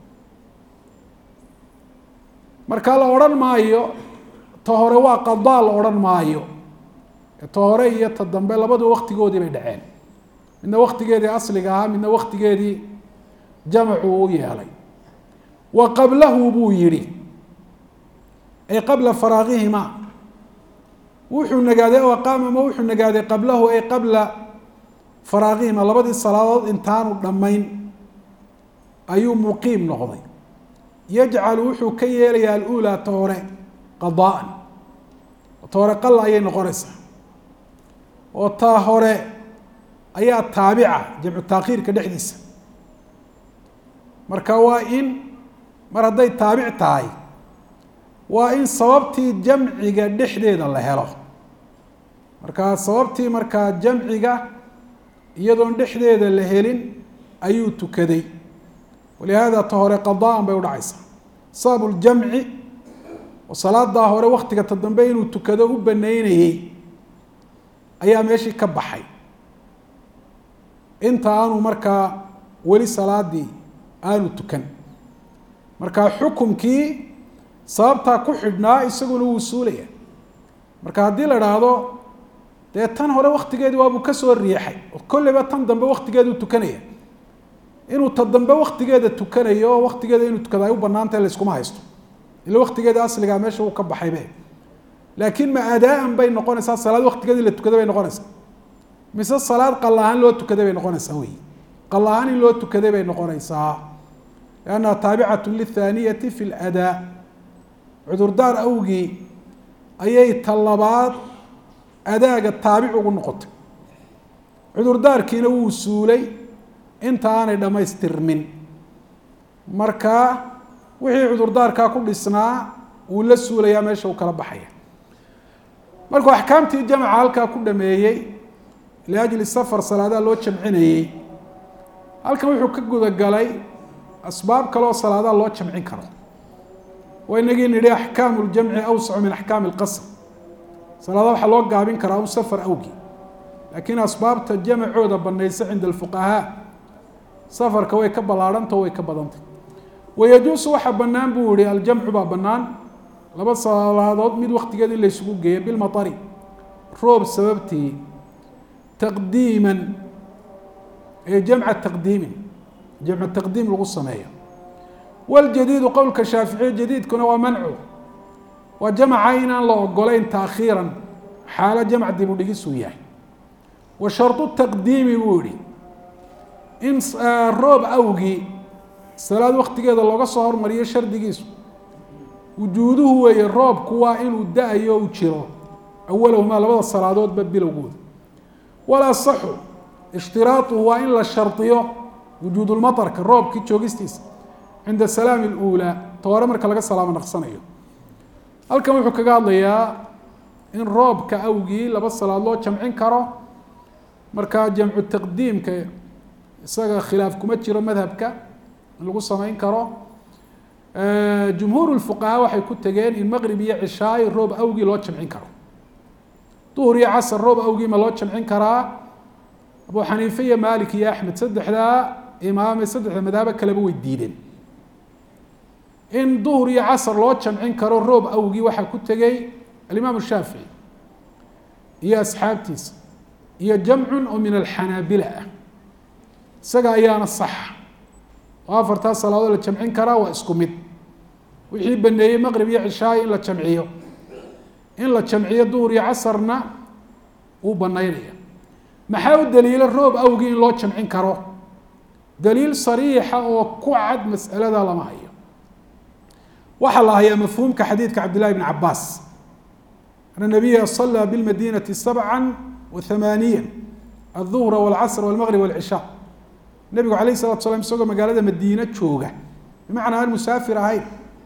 marka la odhan maayo ta hore waa qadaa la odhan maayo ta hore iyo ta dambe labadu waktigoodii bay dhaceen midna waktigeedii asliga ahaa midna waktigeedii jamcu u yeelay wa qablahu buu yihi ay qabla faraaqihima wuxuu nagaaday o aqaama ama wuxuu nagaaday qablahu ay qabla faraaqihima labadii salaadood intaanu dhammayn ayuu muqiim noqday yajcalu wuxuu ka yeelayaa alulaa ta hore qadaan ta hore qala ayay noqonaysaa oo taa hore ayaa taabica jamcu taakhiirka dhexdiisa marka waa in mar hadday taabic tahay waa in sababtii jamciga dhexdeeda la helo markaa sababtii markaa jamciga iyadoon dhexdeeda la helin ayuu tukaday walihaada ta hore qadaan bay udhacaysaa sabab ljamci oo salaadaa hore waktiga ta dambe inuu tukado u baneynayey ayaa meeshii ka baxay inta aanu markaa weli salaadii aanu tukan marka xukumkii sababtaa ku xidhnaa isaguna wuu suulaya marka haddii la dhaahdo dee tan hore waktigeedii waabuu kasoo riixay oo kolleyba tan dambe waktigeeduu tukanaya inuu ta dambe waktigeeda tukanayo oo waktigeeda inuu tukada ay u banaantahay layskuma haysto ila waktigeeda asligaa meesha uu ka baxaybe laakiin ma adaan bay noqonaysaa salaad waktigeedii la tukaday bay noqonaysaa mise salaad qalahaan loo tukaday bay noqonaysaa wey qalahaan in loo tukaday bay noqonaysaa liannaha taabicatu lithaaniyati fi ladaa cudurdaar awgii ayay ta labaad adaaga taabic ugu noqotay cudurdaarkiina wuu suulay inta aanay dhammaystirmin marka wixii cudurdaarkaa ku dhisnaa wuu la suulayaa meesha uu kala baxaya markuu axkaamtii jamca halkaa ku dhameeyey liajli safar salaadaha loo jamcinayey halkan wuxuu ka gudagalay asbaab kaleoo salaadaha loo jamcin karo waa inagii nidhi axkaamu ljamci awsacu min axkaami lqasr salaadaha waxaa loo gaabin karaa un safar awgii laakiin asbaabta jamacooda banaysa cinda alfuqahaa safarka way ka ballaarhanta way ka badantay wayajuusu waxaa bannaan buu yihi aljamcu baa bannaan laba salaadood mid waktigeeda in laysugu geeyo bilmaari roob sababtii taqdiiman ee jamca taqdiimin jamcu taqdiim lagu sameeyo waljadiidu qowlka shaaficiya jadiidkuna waa mancu waa jamca inaan la ogolayn taakhiiran xaalo jamc dib u dhigisuu yahay wa shardu taqdiimi buu yihi in roob awgii salaad waktigeeda looga soo hormariyo shardigiisu wujuuduhu weeye roobku waa inuu da-ayo u jiro awalahumaa labada salaadoodba bilowgooda walasaxu ishtiraaطuhu waa in la shardiyo wujuudulmaطarka roobkii joogistiisa cinda salaami اlأuulaa ta hore marka laga salaamo naqsanayo halkan wuxuu kaga hadlayaa in roobka awgii laba salaad loo jamcin karo markaa jamcu taqdiimka isaga khilaaf kuma jiro madhabka in lagu samayn karo jumhuur lfuqahaa waxay ku tegeen in maqrib iyo cishaay roob awgii loo jamcin karo duhur iyo casar roob awgii ma loo jamcin karaa abu xaniife iyo malik iyo axmed saddexdaa imaame saddexda madhabo kaleba way diideen in duhur iyo casar loo jamcin karo roob awgii waxaa ku tegey alimaam shaafici iyo asxaabtiisa iyo jamcun oo min alxanaabila ah isaga ayaana saxa oo afartaa salaadood la jamcin karaa waa isku mid wixii baneeyey maqrib iyo cishaayo in la jamciyo in la jamciyo duhur iyo casarna wuu banaynaya maxaa u daliilo roob awgii in loo jamcin karo daliil sariixa oo ku cad mas'alada lama hayo waxaa la hayaa mafhuumka xadiidka cabd llahi bn cabaas ana nabiya salaa bilmadinati sabca wa hamaaniya alduhra walcasr walmaqrib walcishaa nebigu alayh salatu slam isagoo magaalada madiine jooga bimacnaa aan musaafir ahayn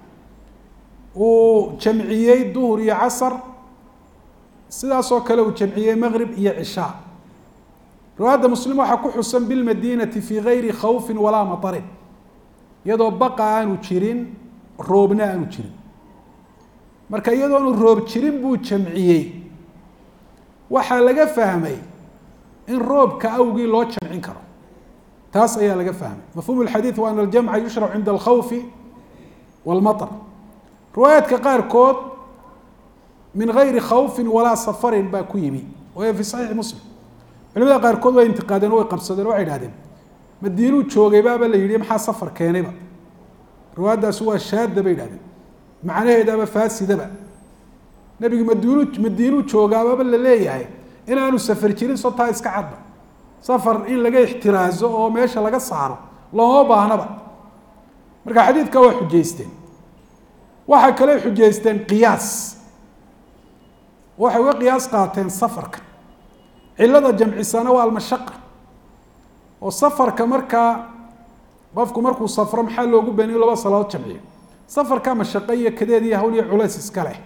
uu jamciyey duhur iyo casar sidaasoo kale uu jamciyey maqrib iyo cishaa riwaayadda muslim waxaa ku xusan bilmadinati fii gayri khawfin walaa matarin iyadoo baqa aanu jirin roobna aanu jirin marka iyadoonu roob jirin buu jamciyey waxaa laga fahmay in roobka awgii loo jamcin karo taas ayaa laga fahmay mafhum اxadiiث wa an aljamca yushrac cinda alkhawfi wاlmaطr riwaayaadka qaarkood min gayri khawfin walaa safarin baa ku yimi wayo fi saxiixi muslim culimada qaarkood way intiqaadeen o way qabsadeen o waxay idhahdeen madiinuu joogay baaba la yihi maxaa safar keenayba riwaayaddaasi waa shaada bay idhahdeen macnaheedaba faasidaba nebigu madiinu madiinuu joogaababa la leeyahay inaanu safar jirin sotaa iska cadba safar in laga ixtiraazo oo meesha laga saaro looma baahnaba marka xadiidka waa xujaysteen waxay kale xujaysteen qiyaas waxay uga qiyaas qaateen safarka cilada jamcisana waa almashaqa oo safarka markaa qofku markuu safro maxaa loogu baniyo laba salaadood jamciyo safarka mashaqo iyo kadeed iyo hawl iyo culays iska leh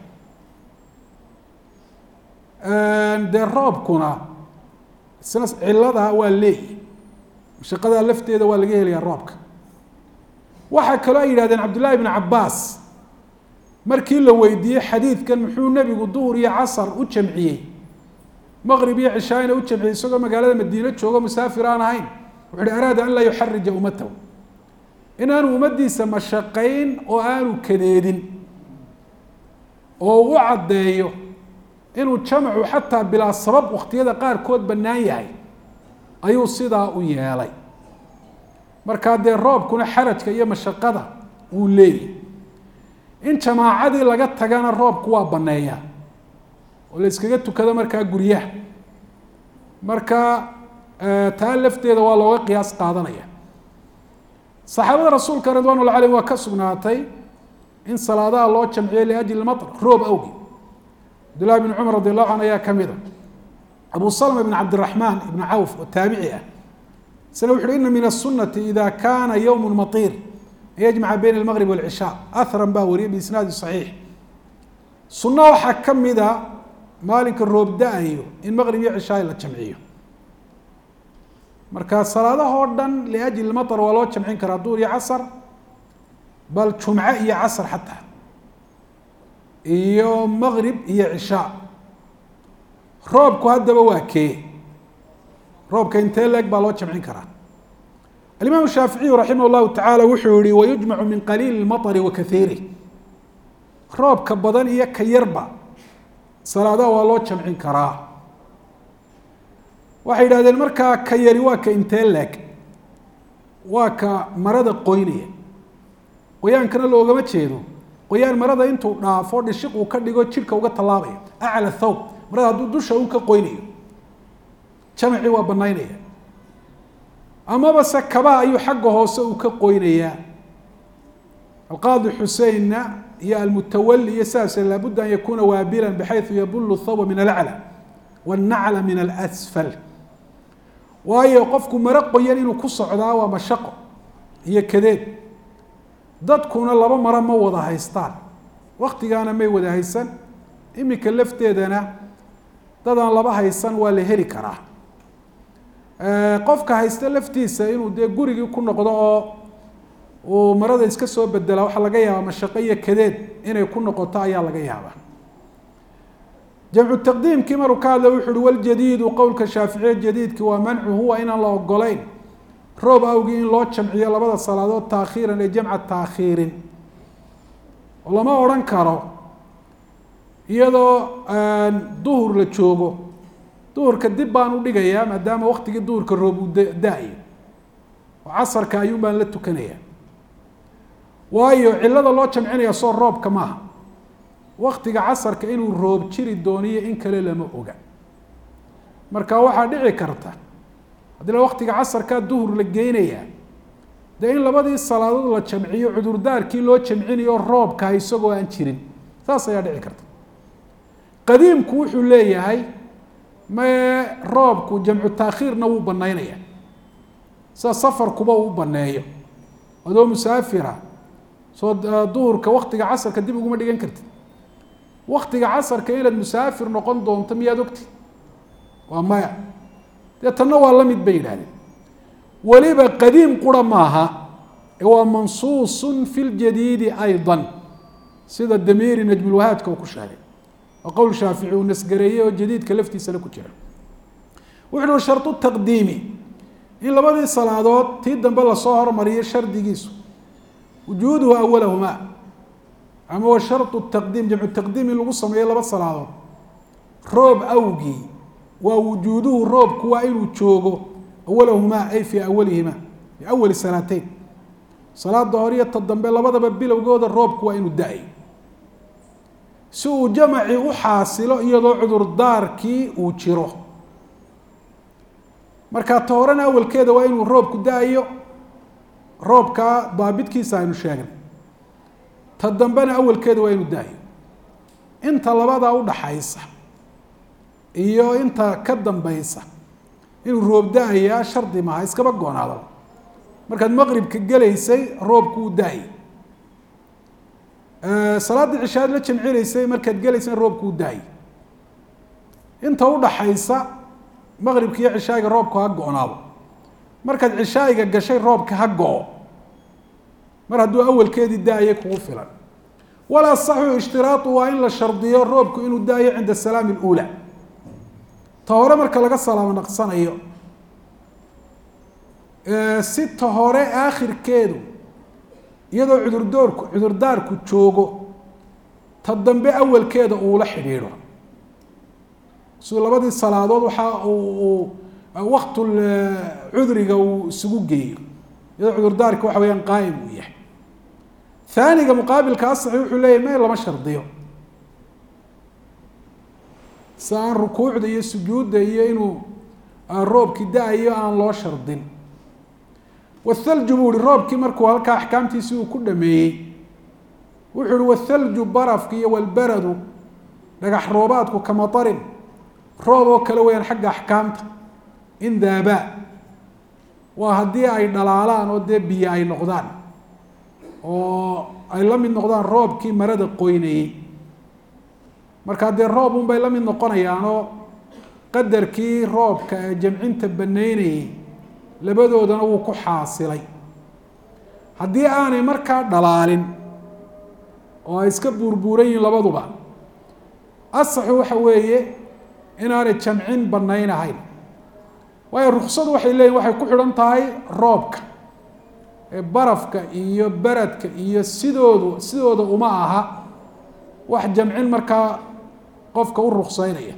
dee roobkuna isna cilada waa leeyi mashaqada lafteeda waa laga helayaa roobka waxaa kaloo ay yidhahdeen cabdullaahi bn cabaas markii la weydiiyey xadiidkan muxuu nebigu duhur iyo casar u jamciyey maqrib iyo cishaayna u jamciyey isagoo magaalada madiine joogo musaafir aan ahayn wuxu uhi araada an laa yuxarija ummatahu inaanu ummaddiisa mashaqayn oo aanu kadeedin oo u caddeeyo inuu jamcu xataa bilaa sabab wakhtiyada qaarkood bannaan yahay ayuu sidaa u yeelay markaa dee roobkuna xarajka iyo mashaqada wuu leeyahy in jamaacadii laga tagana roobku waa banneeyaa oo la yskaga tukado markaa guryaha marka taa lafteeda waa looga qiyaas qaadanaya saxaabada rasuulka ridwan llahi alayhim waa ka sugnaatay in salaadaha loo jamciyo liajli matr roob awgi cabdullahi bn cumar radi allahu canhu ayaa kamid a abu salma bn cabdiraxmaan ibn cawf oo taabici ah isna wuxu uhi ina min asunati ida kana ywm maطir an yajmaca bayna almaqrib walcishaa ahran baa wariyay biisnaadi saxiix sunno waxaa ka mida maalinka roob da-ayo in maqrib iyo cishaay la jamciyo marka salaadahoo dhan liajli maطr waa loo jamcin karaa duur iyo casar bal jumce iyo casar xataa iyo maqrib iyo cishaa roobku haddaba waa kee roobka intee leeg baa loo jamcin karaa alimaam shaaficiyu raximah اllahu tacaala wuxuu yihi wayujmacu min qaliili اmaطri wa kaiirih roobka badan iyo ka yarba salaadaha waa loo jamcin karaa waxay yidhahdeen markaa ka yari waa ka intee leeg waa ka marada qoynaya qoyaankana loogama jeedo qoyaan marada intuu dhaafo dhishiq uu ka dhigo jidhka uga tallaabaya acla thawb marada hadduu dusha uu ka qoynayo jamacii waa banaynaya amaba se kabaha ayuu xagga hoose uu ka qoynayaa alqaadi xuseinna iyo almutawali iyo sidaase laabudda an yakuuna waabilan bxayu yabulu thawba min alaclى wاnacla min alasfal waayo qofku maro qoyan inuu ku socdaa waa mashaqo iyo kadeed dadkuna laba maro ma wada haystaan waktigaana may wada haysan imika lafteedana dadaan laba haysan waa la heli karaa qofka haysta laftiisa inuu dee gurigii ku noqdo oo uu marada iska soo bedelaa waxaa laga yaabaa mashaqo iyo kadeed inay ku noqoto ayaa laga yaabaa jamcu taqdiimkii maruu ka hadlay wuxu uhi waljadiidu qowlka shaaficiye jadiidki waa mancu huwa inaan la ogolayn roob awgii in loo jamciyo labada salaadood taakhiiran ee jamca taakhiirin oo lama odhan karo iyadoo duhur la joogo duhurka dib baan u dhigayaa maadaama waktigii duhurka roob uu da-yo oo casarka ayuun baan la tukanaya waayo cilada loo jamcinaya soo roobka maaha waktiga casarka inuu roob jiri dooniyo in kale lama oga marka waxaa dhici karta haddii la waktiga casarkaa duhur la geynayaa dee in labadii salaadood la jamciyo cudurdaarkii loo jamcinayo roobka isagoo aan jirin saas ayaa dhici karta qadiimku wuxuu leeyahay mae roobku jamcu taakhiirna wuu banaynaya sida safarkuba uu baneeyo adoo musaafira soo duhurka waktiga casarka dib uguma dhigan kartid waktiga casarka inaad musaafir noqon doonto miyaad ogti waa maya dee tanna waa la mid bay yidhahdeen weliba qadiim qura maaha ee waa mansuusun fi ljadiidi ayضa sida damiiri najmulwahaadka uu ku sheegay oo qowl shaafici uu nasgareeyey oo jadiidka laftiisana ku jira wuxu uhi shardu taqdiimi in labadii salaadood tii dambe lasoo hormariyo shardigiisu wujuuduhu awalahumaa ama wa shardu taqdiim jamcu taqdiim in lagu sameeyo laba salaadood roob awgii waa wujuuduhu roobku waa inuu joogo awalahumaa ay fii awalihima fi awali salaateyn salaada hore iyo ta dambe labadaba bilowgooda roobku waa inuu da-ay si uu jamacii u xaasilo iyadoo cudurdaarkii uu jiro marka ta horena awalkeeda waa inuu roobku da-ayo roobkaa daabidkiisa aynu sheegnay ta dambena awalkeeda waa inuu da-ayo inta labadaa udhaxaysa iyo inta ka dambeysa inuu roob da-ayaa shardi maaha iskaba goonaadaba markaad maqribka gelaysay roobku uu da-ay salaada cishaad la jamcinaysay markaad gelaysay roobku uu da-ay inta udhaxaysa maqribka iyo cishaayiga roobku ha go-naado markaad cishaayiga gashay roobka ha go-o mar hadduu awalkeedii da-ayay kugu filan walaa saxu ishtiraatu waa in la shardiyo roobku inuu da-ayo cinda salaami اlأulى ta hore marka laga salaamo naqsanayo si ta hore aakhirkeedu iyadoo cudurdoorku cudurdaarku joogo ta dambe awalkeeda uula xidhiidho siduu labadii salaadood waxaa uu waktul cudriga uu isugu geeyo iyadoo cudurdaarka waxa weyaan qaa'im uu yahay haaniga muqaabilka asaxi wuxuu leeyahy may lama shardiyo si aan rukuucda iyo sujuudda iyo inuu roobki da-ayo aan loo shardin wathalju buu ihi roobkii markuu halkaa axkaamtiisi uu ku dhameeyey wuxuu ihi wathalju barafki iyo walbaradu dhagax roobaadku kamatarin roob oo kale weyaan xagga axkaamta in daabaa waa haddii ay dhalaalaan oo dee biyo ay noqdaan oo ay la mid noqdaan roobkii marada qoynayey markaa dee roob un bay la mid noqonayaanoo qadarkii roobka ee jamcinta banaynayey labadoodana wuu ku xaasilay haddii aanay markaa dhalaalin oo ay iska buurbuuran yihiin labaduba asaxu waxa weeye inaanay jamcin banaynahayn waayo ruksadu waxay leeyihin waxay ku xidhan tahay roobka ee barafka iyo beradka iyo sidoodu sidooda uma aha wax jamcin markaa qofka u rukseynaya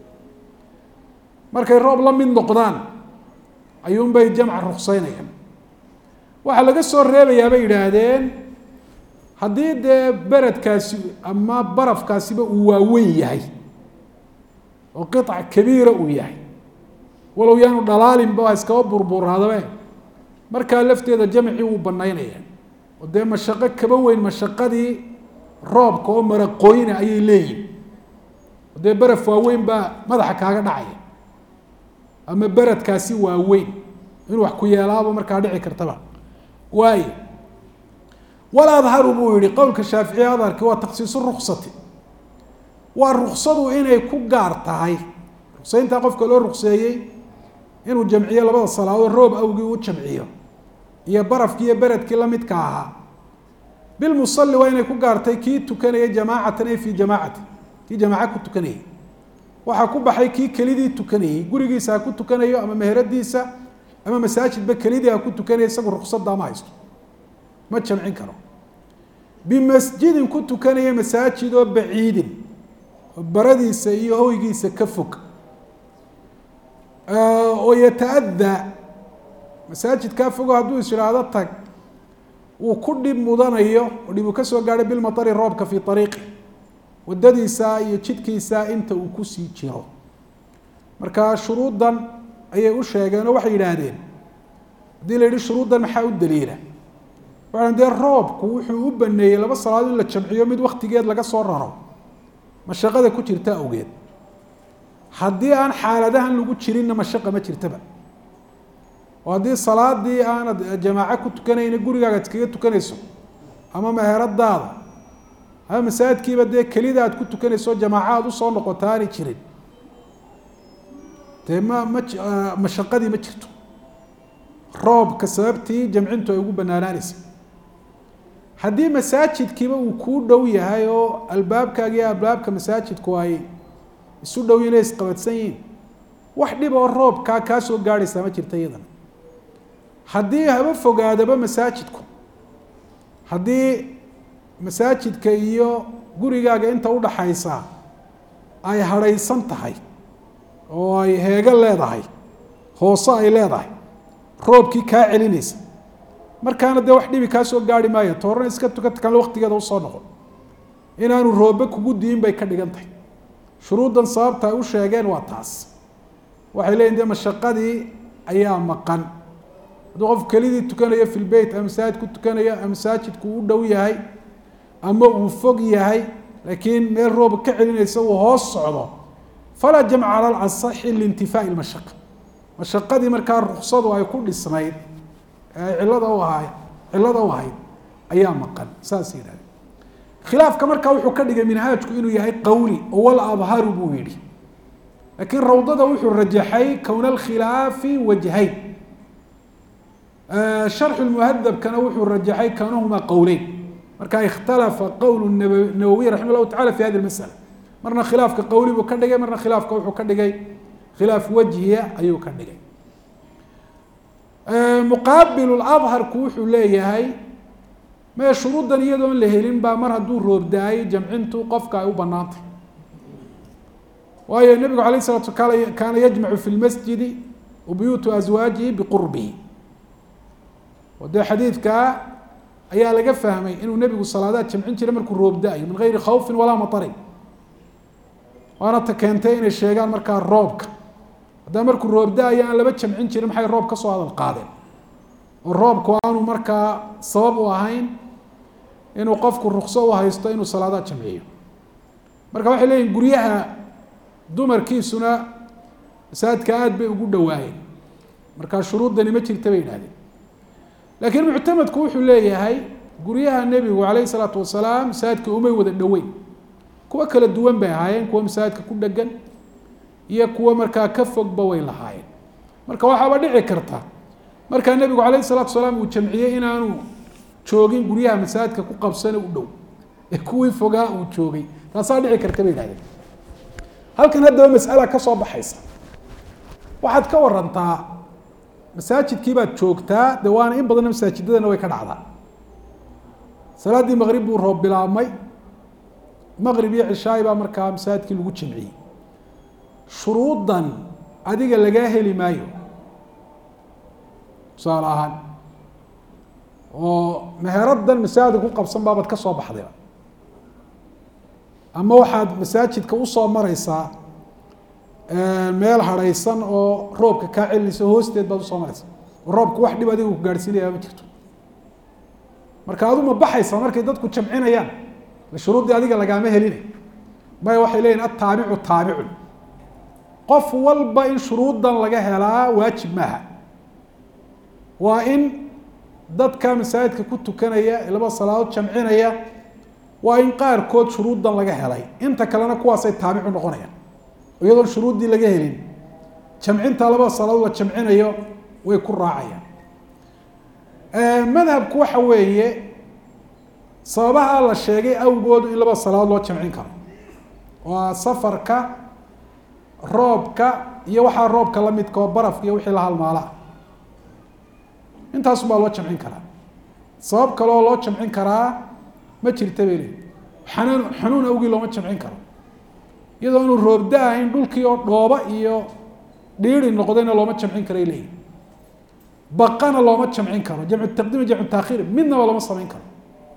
markay roob la mid noqdaan ayuunbay jamca rukseynayaan waxaa laga soo reebayaa bay yidhaahdeen haddii dee beredkaasi ama barafkaasiba uu waaweyn yahay oo qiطc kabiira uu yahay walow yaanu dhalaalinba waa iskaba burbuuraadabe markaa lafteeda jamcii wuu banaynaya oo dee mashaqo kaba weyn mashaqadii roobka oo maraqooyna ayay leeyihin oo dee beraf waaweyn baa madaxa kaaga dhacaya ama beredkaasi waaweyn inuu wax ku yeelaaba markaa dhici kartaba waayo waladharu buu yihi qowlka shaaficiye adharki waa taksiisu ruksati waa ruksadu inay ku gaar tahay ruksayntaa qofka loo rukseeyey inuu jamciyo labada salaadood roob awgii u jamciyo iyo barafkii iyo beredkii lamidka ahaa bilmusali waa inay ku gaartay kii tukanaya jamaacatan ay fii jamaacati kii jamaaca ku tukanayay waxaa ku baxay kii kelidii tukanayey gurigiisa ha ku tukanayo ama meheradiisa ama masaajidba kelidii ha ku tukanaya isagu ruksadaa ma haysto ma jamcin karo bimasjidin ku tukanaya masaajid oo baciidin oo baradiisa iyo hoygiisa ka fog oo yata-adaa masaajidkaa fogo hadduu is idhaahdo tag uu ku dhib mudanayo oo dhib uu ka soo gaadhay bilmatari roobka fii ariiqi wadadiisa iyo jidkiisa inta uu kusii jiro marka shuruuddan ayay u sheegeen oo waxay yidhaahdeen haddii la yihi shuruuddan maxaa u daliila waxaan dee roobku wuxuu u baneeyey laba salaadood in la jamciyo mid waktigeed laga soo raro mashaqada ku jirta awgeed haddii aan xaaladahan lagu jirinna mashaqa ma jirtaba oo haddii salaadii aanad jamaaco ku tukanayna gurigaaga ad iskaga tukanayso ama meheradaada ama masaajidkiiba dee kelida aad ku tukanayso jamaaco aad usoo noqoto aanay jirin dee ma ma mashaqadii ma jirto roobka sababtii jamcintu ay ugu banaanaanaysa haddii masaajidkiiba uu kuu dhow yahay oo albaabkaaga iyo albaabka masaajidku ay isu dhow inay isqabadsan yihiin wax dhib oo roobkaa kaa soo gaadhaysaa ma jirta iyadana haddii haba fogaadaba masaajidku haddii masaajidka iyo gurigaaga inta udhaxaysa ay hadhaysan tahay oo ay heego leedahay hoose ay leedahay roobkii kaa celinaysa markaana dee wax dhibi kaa soo gaari maayo toorana iska tukata kale waktigeeda usoo noqon inaanu roobe kugu diin bay ka dhigan tahay shuruuddan sababta ay u sheegeen waa taas waxay leeyihin dee mashaqadii ayaa maqan hadduu qof kelidii tukanayo fi lbeyt ama masaajid ku tukanayo ama masaajidku u dhow yahay ama uu fog yahay laakiin meel roob ka celinaysa uu hoos socdo falaa jamca cala lasaxi liintifaai mashaqa mashaqadii markaa ruksadu ay ku dhisnayd ee cilada u ahay cilada u ahayd ayaa maqan saas yidhahdeen khilaafka markaa wuxuu ka dhigay minhaajku inuu yahay qawli oo wal adharu buu yidhi laakiin rawdada wuxuu rajaxay kowna alkhilaafi wajhayn sharxu muhadabkana wuxuu rajaxay kownahumaa qowleyn marka ikhtalafa qowl nawowiy raxima llahu tacala fi hadi masala marna khilaafka qowli buu ka dhigay marna khilaafka wuxuu ka dhigay khilaaf wajhiya ayuu ka dhigay muqaabil adharku wuxuu leeyahay mee shuruuddan iyadoon la helin baa mar hadduu roobda-ay jamcintu qofka ay u banaantay waayo nebigu alayh salatu kaana yajmacu fi lmasjidi wa buyuutu aswaajihi biqurbihi oo dee xadiidkaa ayaa laga fahmay inuu nebigu salaadaad jamcin jiray markuu roobda-ayo min gayri khawfin walaa matarin waana ta keentay inay sheegaan markaa roobka haddaa markuu roobda-ayo aan laba jamcin jirin maxay roob ka soo hadal qaadeen oo roobku aanu markaa sabab u ahayn inuu qofku rukso u haysto inuu salaadaad jamciyo marka waxay leeyihin guryaha dumarkiisuna masaajidka aada bay ugu dhawaayeen markaa shuruuddani ma jirta bay yidhahdeen laakiin muctamadku wuxuu leeyahay guryaha nebigu calayh isalaatu wasalaam masaajidka umay wada dhoweyn kuwo kala duwan bay ahaayeen kuwa masaajidka ku dhegan iyo kuwo markaa ka fogba way lahaayeen marka waxaaba dhici karta markaa nebigu calayh isalaatu wasalaam uu jamciyey inaanu joogin guryaha masaajidka ku qabsane u dhow ee kuwii fogaa uu joogay taasaa dhici karta bay yihahdeen halkan haddaba mas'ala ka soo baxaysa waxaad ka warantaa masaajidkii baad joogtaa de waana in badanna masaajidadana way ka dhacdaa salaaddii maqrib buu roob bilaabmay maqrib iyo cishaay baa markaa masaajidkii lagu jamciyey shuruuddan adiga lagaa heli maayo tusaale ahaan oo meheraddan masaajidka ku qabsan baabaad ka soo baxdayba ama waxaad masaajidka usoo mareysaa meel hadhaysan oo roobka kaa celinaysa hoosteed baad usoo mareysa oo roobku wax dhib adiga ku gaadhsiinaya ma jirto marka adu ma baxaysa markay dadku jamcinayaan shuruuddii adiga lagaama helinay maya waxay leeyihin ataabicu taabicun qof walba in shuruuddan laga helaa waajib maaha waa in dadka masaajidka ku tukanaya ee laba salaadood jamcinaya waa in qaarkood shuruuddan laga helay inta kalena kuwaasay taabicu noqonayaan iyadoon shuruuddii laga helin jamcinta labada salaadood la jamcinayo way ku raacayaan madhabku waxa weeye sababaha la sheegay awgoodu in laba salaadood loo jamcin karo waa safarka roobka iyo waxaa roobka la midka oo barafka iyo wixii la halmaala ah intaasun baa loo jamcin karaa sabab kale oo loo jamcin karaa ma jirta bay leeyihi xanuun xanuun awgii looma jamcin karo iyadoo inuu roobda ahayn dhulkii oo dhooba iyo dhiiri noqdayna looma jamcin karay leeyihi baqana looma jamcin karo jamcu taqdiim jamcu taakhiir midnaba looma samayn karo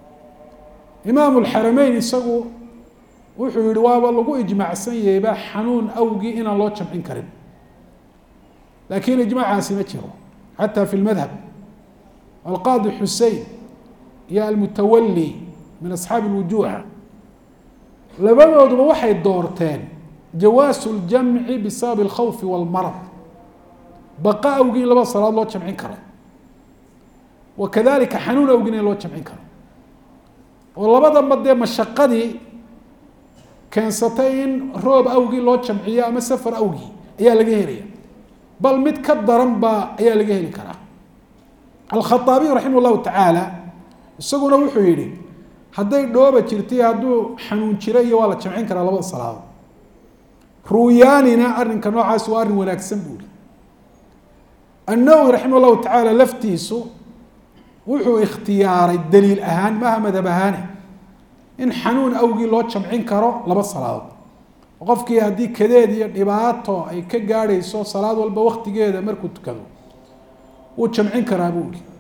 imaam lxarameyn isagu wuxuu yihi waaba lagu ijmaacsan yahayba xanuun awgii inaan loo jamcin karin laakiin ijmaacaasi ma jiro xataa fi lmadhab alqaadi xusein iyo almutawali min asxaabi lwujuuha labadooduba waxay doorteen jawaasu ljamci bisababi alkhawfi walmarad baqa awgii in laba salaad loo jamcin karo wa kadalika xanuun awgiina in loo jamcin karo oo labadanba dee mashaqadii keensatay in roob awgii loo jamciyo ama safar awgii ayaa laga helaya bal mid ka daran baa ayaa laga heli karaa alkhaaabiy raximah llahu tacaala isaguna wuxuu yihi hadday dhooba jirtay hadduu xanuun jira iyo waa la jamcin karaa labada salaadood ruuyaanina arrinka noocaasi waa arrin wanaagsan buu yihi annawowi raximah llahu tacaala laftiisu wuxuu ikhtiyaaray daliil ahaan maaha madhab ahaane in xanuun awgii loo jamcin karo laba salaadood qofkii haddii kadeed iyo dhibaato ay ka gaadhayso salaad walba waktigeeda markuu tukado wuu jamcin karaa buu yihi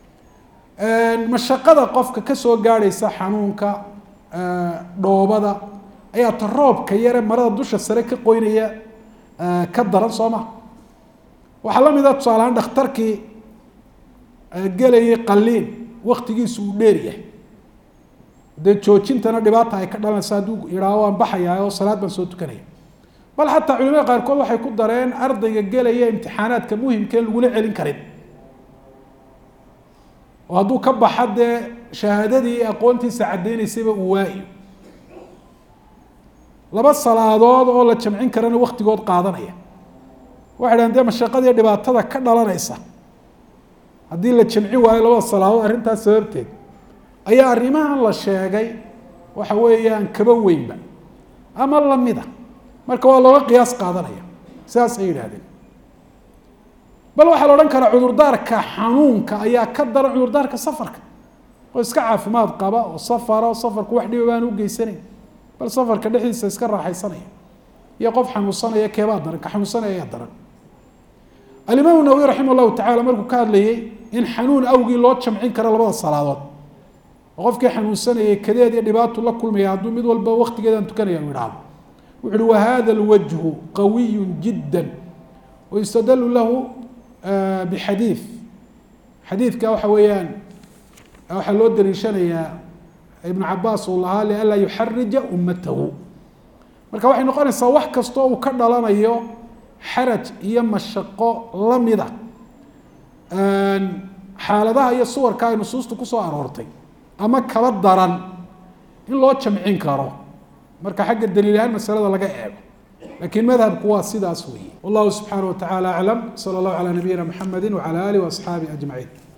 mashaqada qofka kasoo gaadhaysa xanuunka dhoobada ayaa ta roobka yare marada dusha sare ka qoynaya ka daran soo ma waxaa la mid a tusaalahaan dhakhtarkii gelayay qaliin waktigiisu uu dheer yahay dee joojintana dhibaata ay ka dhalanaysa hadduu yidhaaho waan baxayaa oo salaad baan soo tukanaya bal xataa culimada qaarkood waxay ku dareen ardayga gelaya imtixaanaadka muhimkeen lagula celin karin oo hadduu ka baxa dee shahaadadii aqoontiisa caddeynaysayba uu waayo laba salaadood oo la jamcin karana waktigood qaadanaya waxay dhahan dee mashaqadii dhibaatada ka dhalanaysa haddii la jamcin waayo labada salaadood arrintaas sababteed ayaa arrimahan la sheegay waxa weeyaan kaba weynba ama lamida marka waa looga qiyaas qaadanaya sidaas ay yidhahdeen bal waxaa la odhan karaa cudurdaarka xanuunka ayaa ka daran cudurdaarka safarka oo iska caafimaad qaba oo safara oo safarku wax dhiba baan u geysanayn bal safarka dhexdiisa iska raaxaysanaya iyo qof xanuunsanaya keebaa daran ka xanuunsanaya ayaa daran alimaam nawawi raximah llahu tacala markuu ka hadlayay in xanuun awgii loo jamcin karo labada salaadood oo qofkii xanuunsanayay kadeed iyo dhibaatu la kulmaya hadduu mid walba waktigeedaan tukanaya u idhaahdo wuxu uhi wahada lwajhu qawiyu jidda wayustadalu lahu bixadiid xadiidka waxa weeyaan waxaa loo daliishanayaa ibnu cabaas uu lahaa lianlaa yuxarija ummatahu marka waxay noqonaysaa wax kastoo uu ka dhalanayo xaraj iyo mashaqo lamida xaaladaha iyo suwarka ay nusuustu kusoo aroortay ama kaba daran in loo jamcin karo marka xagga daliil ahaan masalada laga eego lakiin madhabku waa sidaas weeye wallahu subxaanaه wa taعalى aclam slى اllahu عalى nabiyina mxamedi wعalى alih وaصxaabihi aجmaعiin